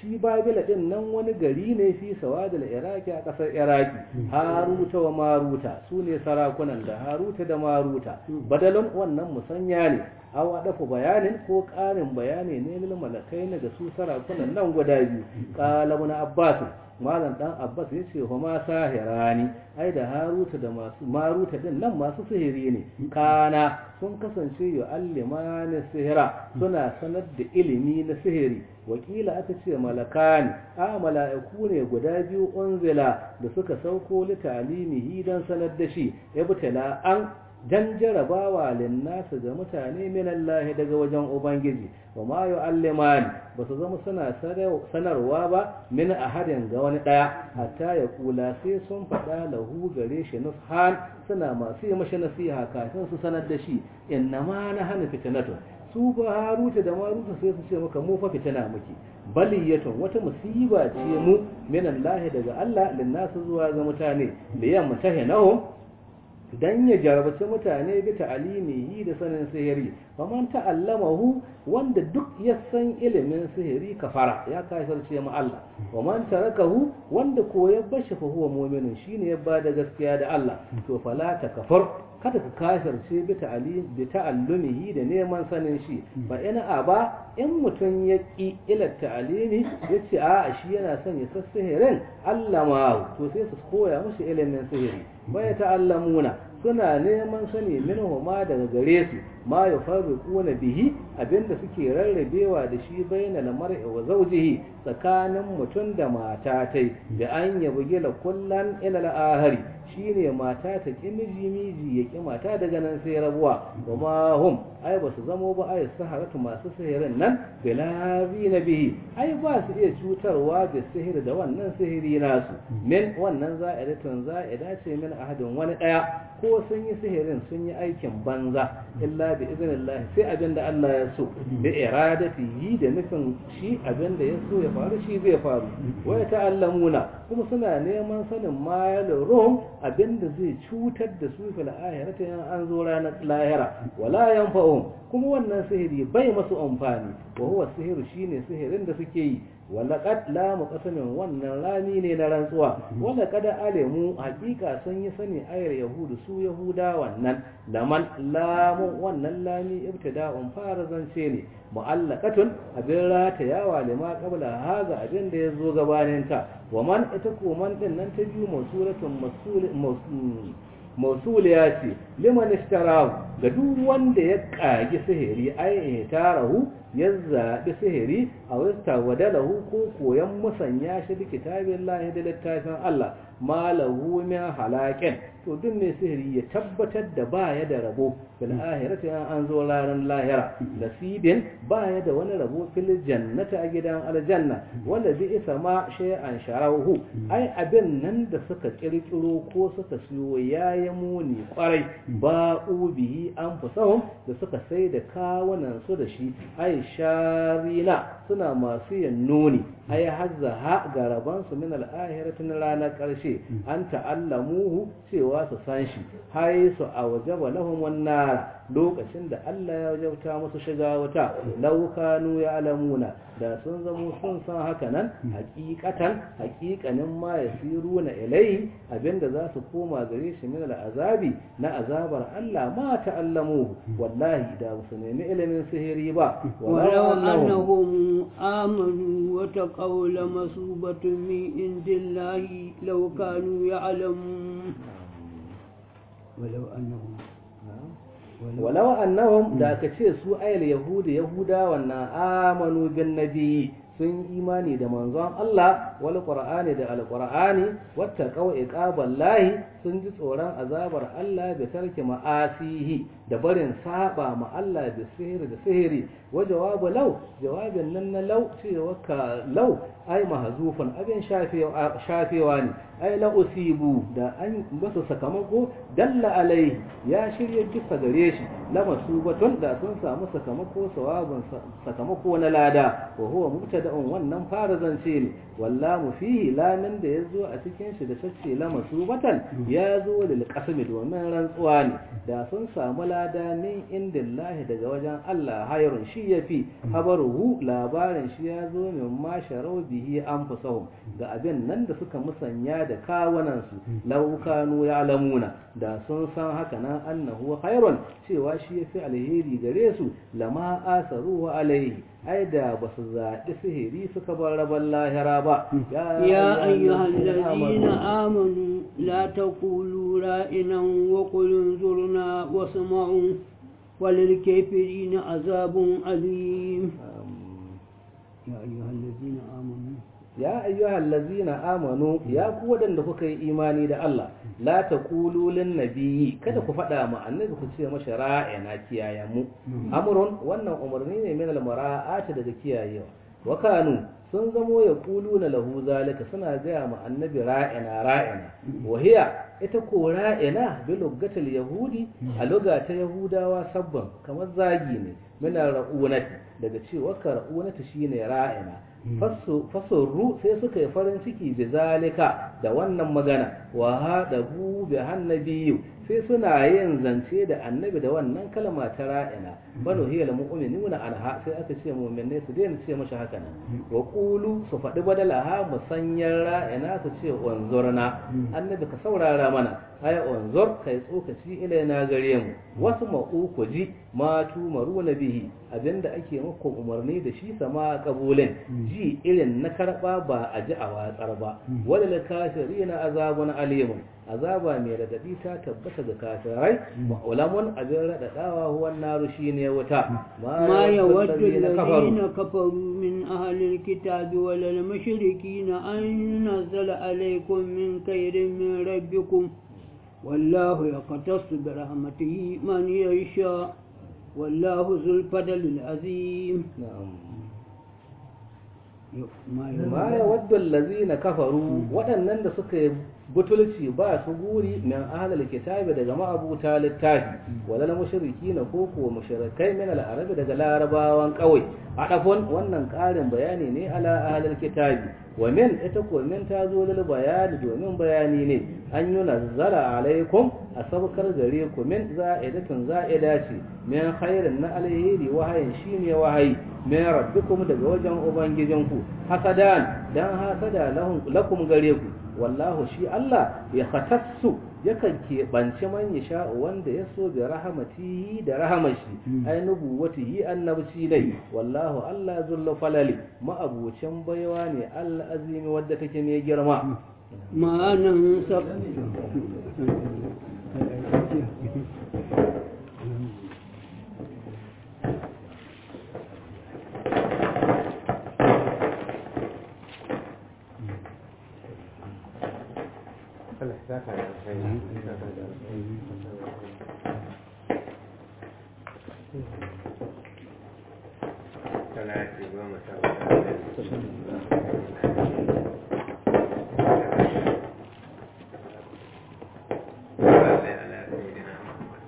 Speaker 1: shi babila din nan wani gari ne fi sawadul iraki a ƙasar iraki haruta wa maruta su ne sarakunan da haruta da maruta badalin wannan musanya ne aw dafa bayanin ko ƙarin bayani ne lil malakai ne ga su sarakunan nan guda biyu qala ibn abbas malam dan abbas yace huma sahirani ai da haruta da masu maruta din nan masu sihiri ne kana sun kasance yu'allimani sihira suna sanar da ilimi na sihiri wakila aka ce malakani a mala'iku ne guda biyu unzila da suka sauko li talimihi dan sanar da shi ibtala an dan jarabawa linnasu ga mutane min Allah daga wajen Ubangiji wa ma yu'allimani ba su zama suna sanarwa ba min ahadin ga wani daya hatta ya kula sai sun faɗa lahu gare shi nushan suna masu yi mashi nasiha kafin su sanar da shi inna ma na hana fitinatun su ba haruta da maruta sai su ce maka mu fa fitina muke baliyatun wata musiba ce mu min Allah daga Allah linnasu zuwa ga mutane liyan mutahinahum dan ya jarabci mutane bi ta'alimihi da sanin sihiri faman ta'allamahu wanda duk ya san ilimin sihiri kafara ya kafirce mu Allah wa man tarakahu wanda ko ya bashi fa huwa mu'minun shine ya bada gaskiya da Allah to fala takfur kada ka kafirce bi ta'alim bi ta'allumihi da neman sanin shi fa ina aba in mutun ya ki ila ta'alimi yace a shi yana son ya san sihirin Allah ma to sai su koya mushi ilimin sihiri bai ta'allamuna suna neman sani minhu ma daga gare su ma yufarriquna bihi abinda suke rarrabewa da shi bainal mar'i wa zawjihi tsakanin mutum da mata tai da an yabugi la kullan ila al-ahari shine mata ta ki miji miji ya ki mata daga nan sai rabuwa wa ma hum ai ba su zamo ba ai saharatu masu sihirin nan bilabi na bihi ai ba su iya cutarwa da sihiri da wannan sihiri nasu min wannan za'idatun za'ida ce min ahadin wani daya ko sun yi sihirin sun yi aikin banza illa bi iznillah sai abin da Allah ya so bi iradatihi da nufin shi abin da ya so ya faru shi zai faru wa ta'allamuna kuma suna neman sanin mayal ruhum abin da zai cutar da su fil ahirati an zo ranar lahira wala yanfa'uhum kuma wannan sihiri bai masu amfani wa huwa sihiru shine sihirin da suke yi walaƙad lamu ƙasamin wannan rami ne na rantsuwa walaƙad alimu hakika sun yi sani ayar yahudu su yahuda wannan laman lamun wannan lami ibtida'un fara zance ne mu'allaqatun abin ratayawa lima qabla haza abin da yazo gabanin ta wa man ita ko man din nan ta biyu masuratun masul mausuliya ce liman ishtarahu ga duk wanda ya kagi sihiri ai tarahu ya zaɓi sihiri a wasta wadalahu ko koyan musanya shi da kitabin lahi da littafin Allah malahu min halakin to duk mai sihiri ya tabbatar da baya da rabo fil ahirati an zo ranar lahira nasibin baya da wani rabo fil jannati a gidan aljanna wanda bi isa ma shay'an sharahu ai abin nan da suka kirkiro ko suka siyo yayi muni kwarai ba ubihi an fusahum da suka sai da kawunan su da shi ai sharina suna masu yin nuni ai hazza ha garaban su min al-ahirati na ranar karshe an ta'allamuhu cewa su san shi hai su awjaba lahum wan-nar lokacin da Allah ya wajauta musu shiga wuta law kanu ya'lamuna da sun zamo sun san haka nan hakikatan hakikanin ma yasiruna ilai abinda za su koma gare shi min al-azabi na azabar Allah ma ta'allamuhu wallahi da su nemi ilimin sihiri ba
Speaker 2: ولو أنهم آمنوا وتقوا لمصوبة من عند الله لو كانوا يعلمون ولو أنهم
Speaker 1: walau annahum da aka ce su ayal yahudi yahuda wannan amanu bin nabi sun imani da manzon Allah wal qur'ani da alqur'ani wattaqau iqaballahi sun ji tsoron azabar Allah da tarki ma'asihi da barin saba ma Allah da sihiri da sihiri wa jawabu law jawabin nan na law cewa ka law ai mahzufun abin shafewa ne ai la usibu da an basu sakamako dalla alai ya shirye duka gare shi la masubatun da sun samu sakamako sawabun sakamako na lada wa huwa mubtada'un wannan fara zance ne wallahu fihi lamin da yazo a cikin shi da tace la masubatan ya zo lil qasmi domin rantsuwa ne da sun samu lada lada min indillahi daga wajen Allah hayrun shi yafi habaruhu labarin shi ya zo min ma sharau bihi anfusahum ga abin nan da suka musanya da kawunan su law kanu ya'lamuna da sun san haka nan annahu hayrun cewa shi yafi alheri gare su lama asaru alaihi ai da ba su zaɓi sihiri suka bar rabon lahira ba
Speaker 2: يا أيها الذين آمنوا لا تقولوا رائنا وقل انظرنا واسمعوا وللكافرين عذاب أليم يا أيها الذين آمنوا
Speaker 1: ya ayyuhal ladzina amanu ya ku wadanda kuka yi imani da Allah la taqulu lin nabiyyi kada ku faɗa ma annabi ku ce masa ra'ina kiyaye mu amrun wannan umarni ne min al mara'ati daga kiyayewa wa kanu sun zamo ya kuluna lahu zalika suna gaya ma annabi ra'ina ra'ina wa hiya ita ko ra'ina bi lugatil yahudi a luga ta yahudawa sabban kamar zagi ne min ra'unati daga cewa ka ra'unati shine ra'ina fasurru sai suka yi farin ciki bi zalika da wannan magana wa haɗabu bi hannabiyu sai suna yin zance da annabi da wannan kalma ta ra'ina banu hiya lil mu'minuna anha sai aka ce mu'minai su daina ce mashi haka nan wa qulu su faɗi badalaha musanyar ra'ina su ce unzurna annabi ka saurara mana ay unzur kai tsokaci ilaina gare mu wasu ma'u ku ji ma tumaruna bihi abinda ake muku umarni da shi sama kabulin ji irin na karba ba a ji a watsar ba walil kafirina azabun alimun azaba mai radadi ta tabbata ga kafirai wa ulamun abin radadawa huwan naru shine wuta
Speaker 2: ما يود الذين كفروا من أهل الكتاب ولا المشركين أن ينزل عليكم من خير من ربكم والله يقتص برحمته من يشاء والله ذو الفضل العظيم
Speaker 1: نعم ma ya wadda lazina kafaru waɗannan da suka yi butulci ba su guri min ahlul kitabi daga ma'abuta littafi walal mushriki na koko mushrikai min al-arabi daga larabawan kawai adafon wannan ƙarin bayani ne ala ahlul kitabi wa min ita ko min ta zo lil bayani domin bayani ne an yi nazzara alaikum a sabkar gare ku min za'idatun za'ida ce min khairin na alheri wahayin shine wahayi min rabbikum daga wajen ubangijinku hasadan dan hasada lahum lakum gare ku wallahu shi Allah ya khatassu yakan keɓance man ya sha wanda ya so bi rahamatihi da rahamashi ai nubuwatihi annabci dai wallahu Allah zullu falali ma'abucin baiwa ne Allah azimi wadda take mai girma
Speaker 2: ما ننسق
Speaker 3: Allah ya saka da alkhairi. Ya saka da alkhairi. Salati goma sha hudu. Salli ala sayyidina Muhammad.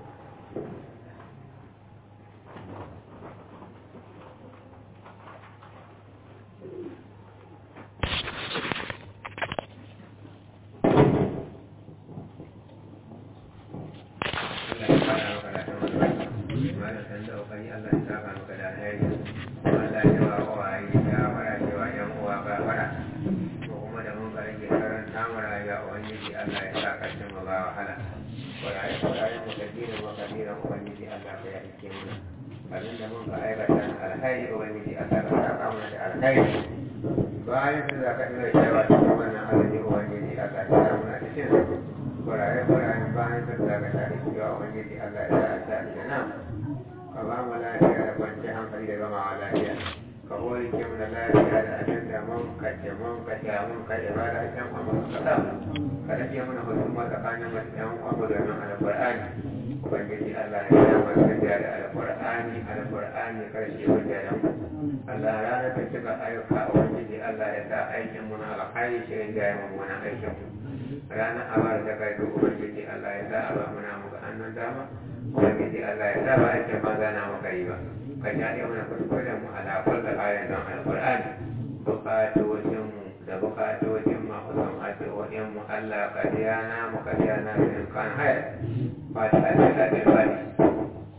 Speaker 3: Allah ya fara maka da kamar malam san da kokari Allah ya saka maka da alheri Allah ya wa uwaye ya fara cewa yan uwa ba fara ko kuma da mun fara ke karanta mu rayuwa ubangiji Allah ya sa karshen mu ba wahala waraye waraye mu kadira mu kadira ubangiji Allah ya rike mu abin da mun ka aikata na alheri ubangiji Allah ya saka mu da alheri bayan su za ka ina cewa cikin wannan alheri ubangiji Allah ya sa mu na cikin waraye waraye bayan su za ka tare cewa ubangiji Allah ya sa ta aljanna ka ba mu lafiya da kwanci hankali da gama lafiya ka hori ke mu da lafiya da abin da mun kace mun kace mun kai ibada can amma ka sa ka rage mana husuma tsakanin mu da yan uwa domin alqur'ani ubangiji Allah ya sa mu tafiya da alqur'ani alqur'ani karshe wajen Allah ya rana cika ayyuka ubangiji Allah ya sa aikin mu na alkhairi shi ya yi mu na aikin mu ranar abar da kai to ubangiji Allah ya sa aba muna muka annan dama ubangiji Allah ya sa ba aikin banza na muka yi ba ka jaɗe mana kuskuren mu ala kullu ayatin don alqur'ani bukatocin mu da bukatocin mahusan addu'o'in mu Allah ka biya na mu ka biya na min kan hayar ba ta da da bani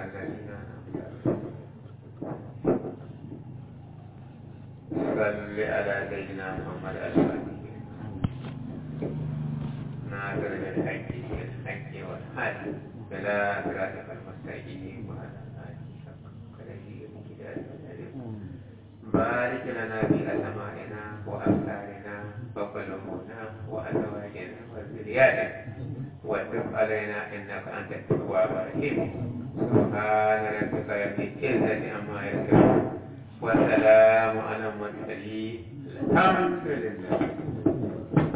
Speaker 3: الذين صل على سيدنا محمد الفاتح ناصر بالحق بالحق والحق بلا صراطك المستقيم وعلى آله حق قدره ومقداره العظيم بارك لنا في أسمائنا وأبصارنا وقلوبنا وأزواجنا وذرياتنا وتب علينا إنك أنت التواب الرحيم سبحان ربك رب العزة عما يصفون وسلام على المرسلين الحمد لله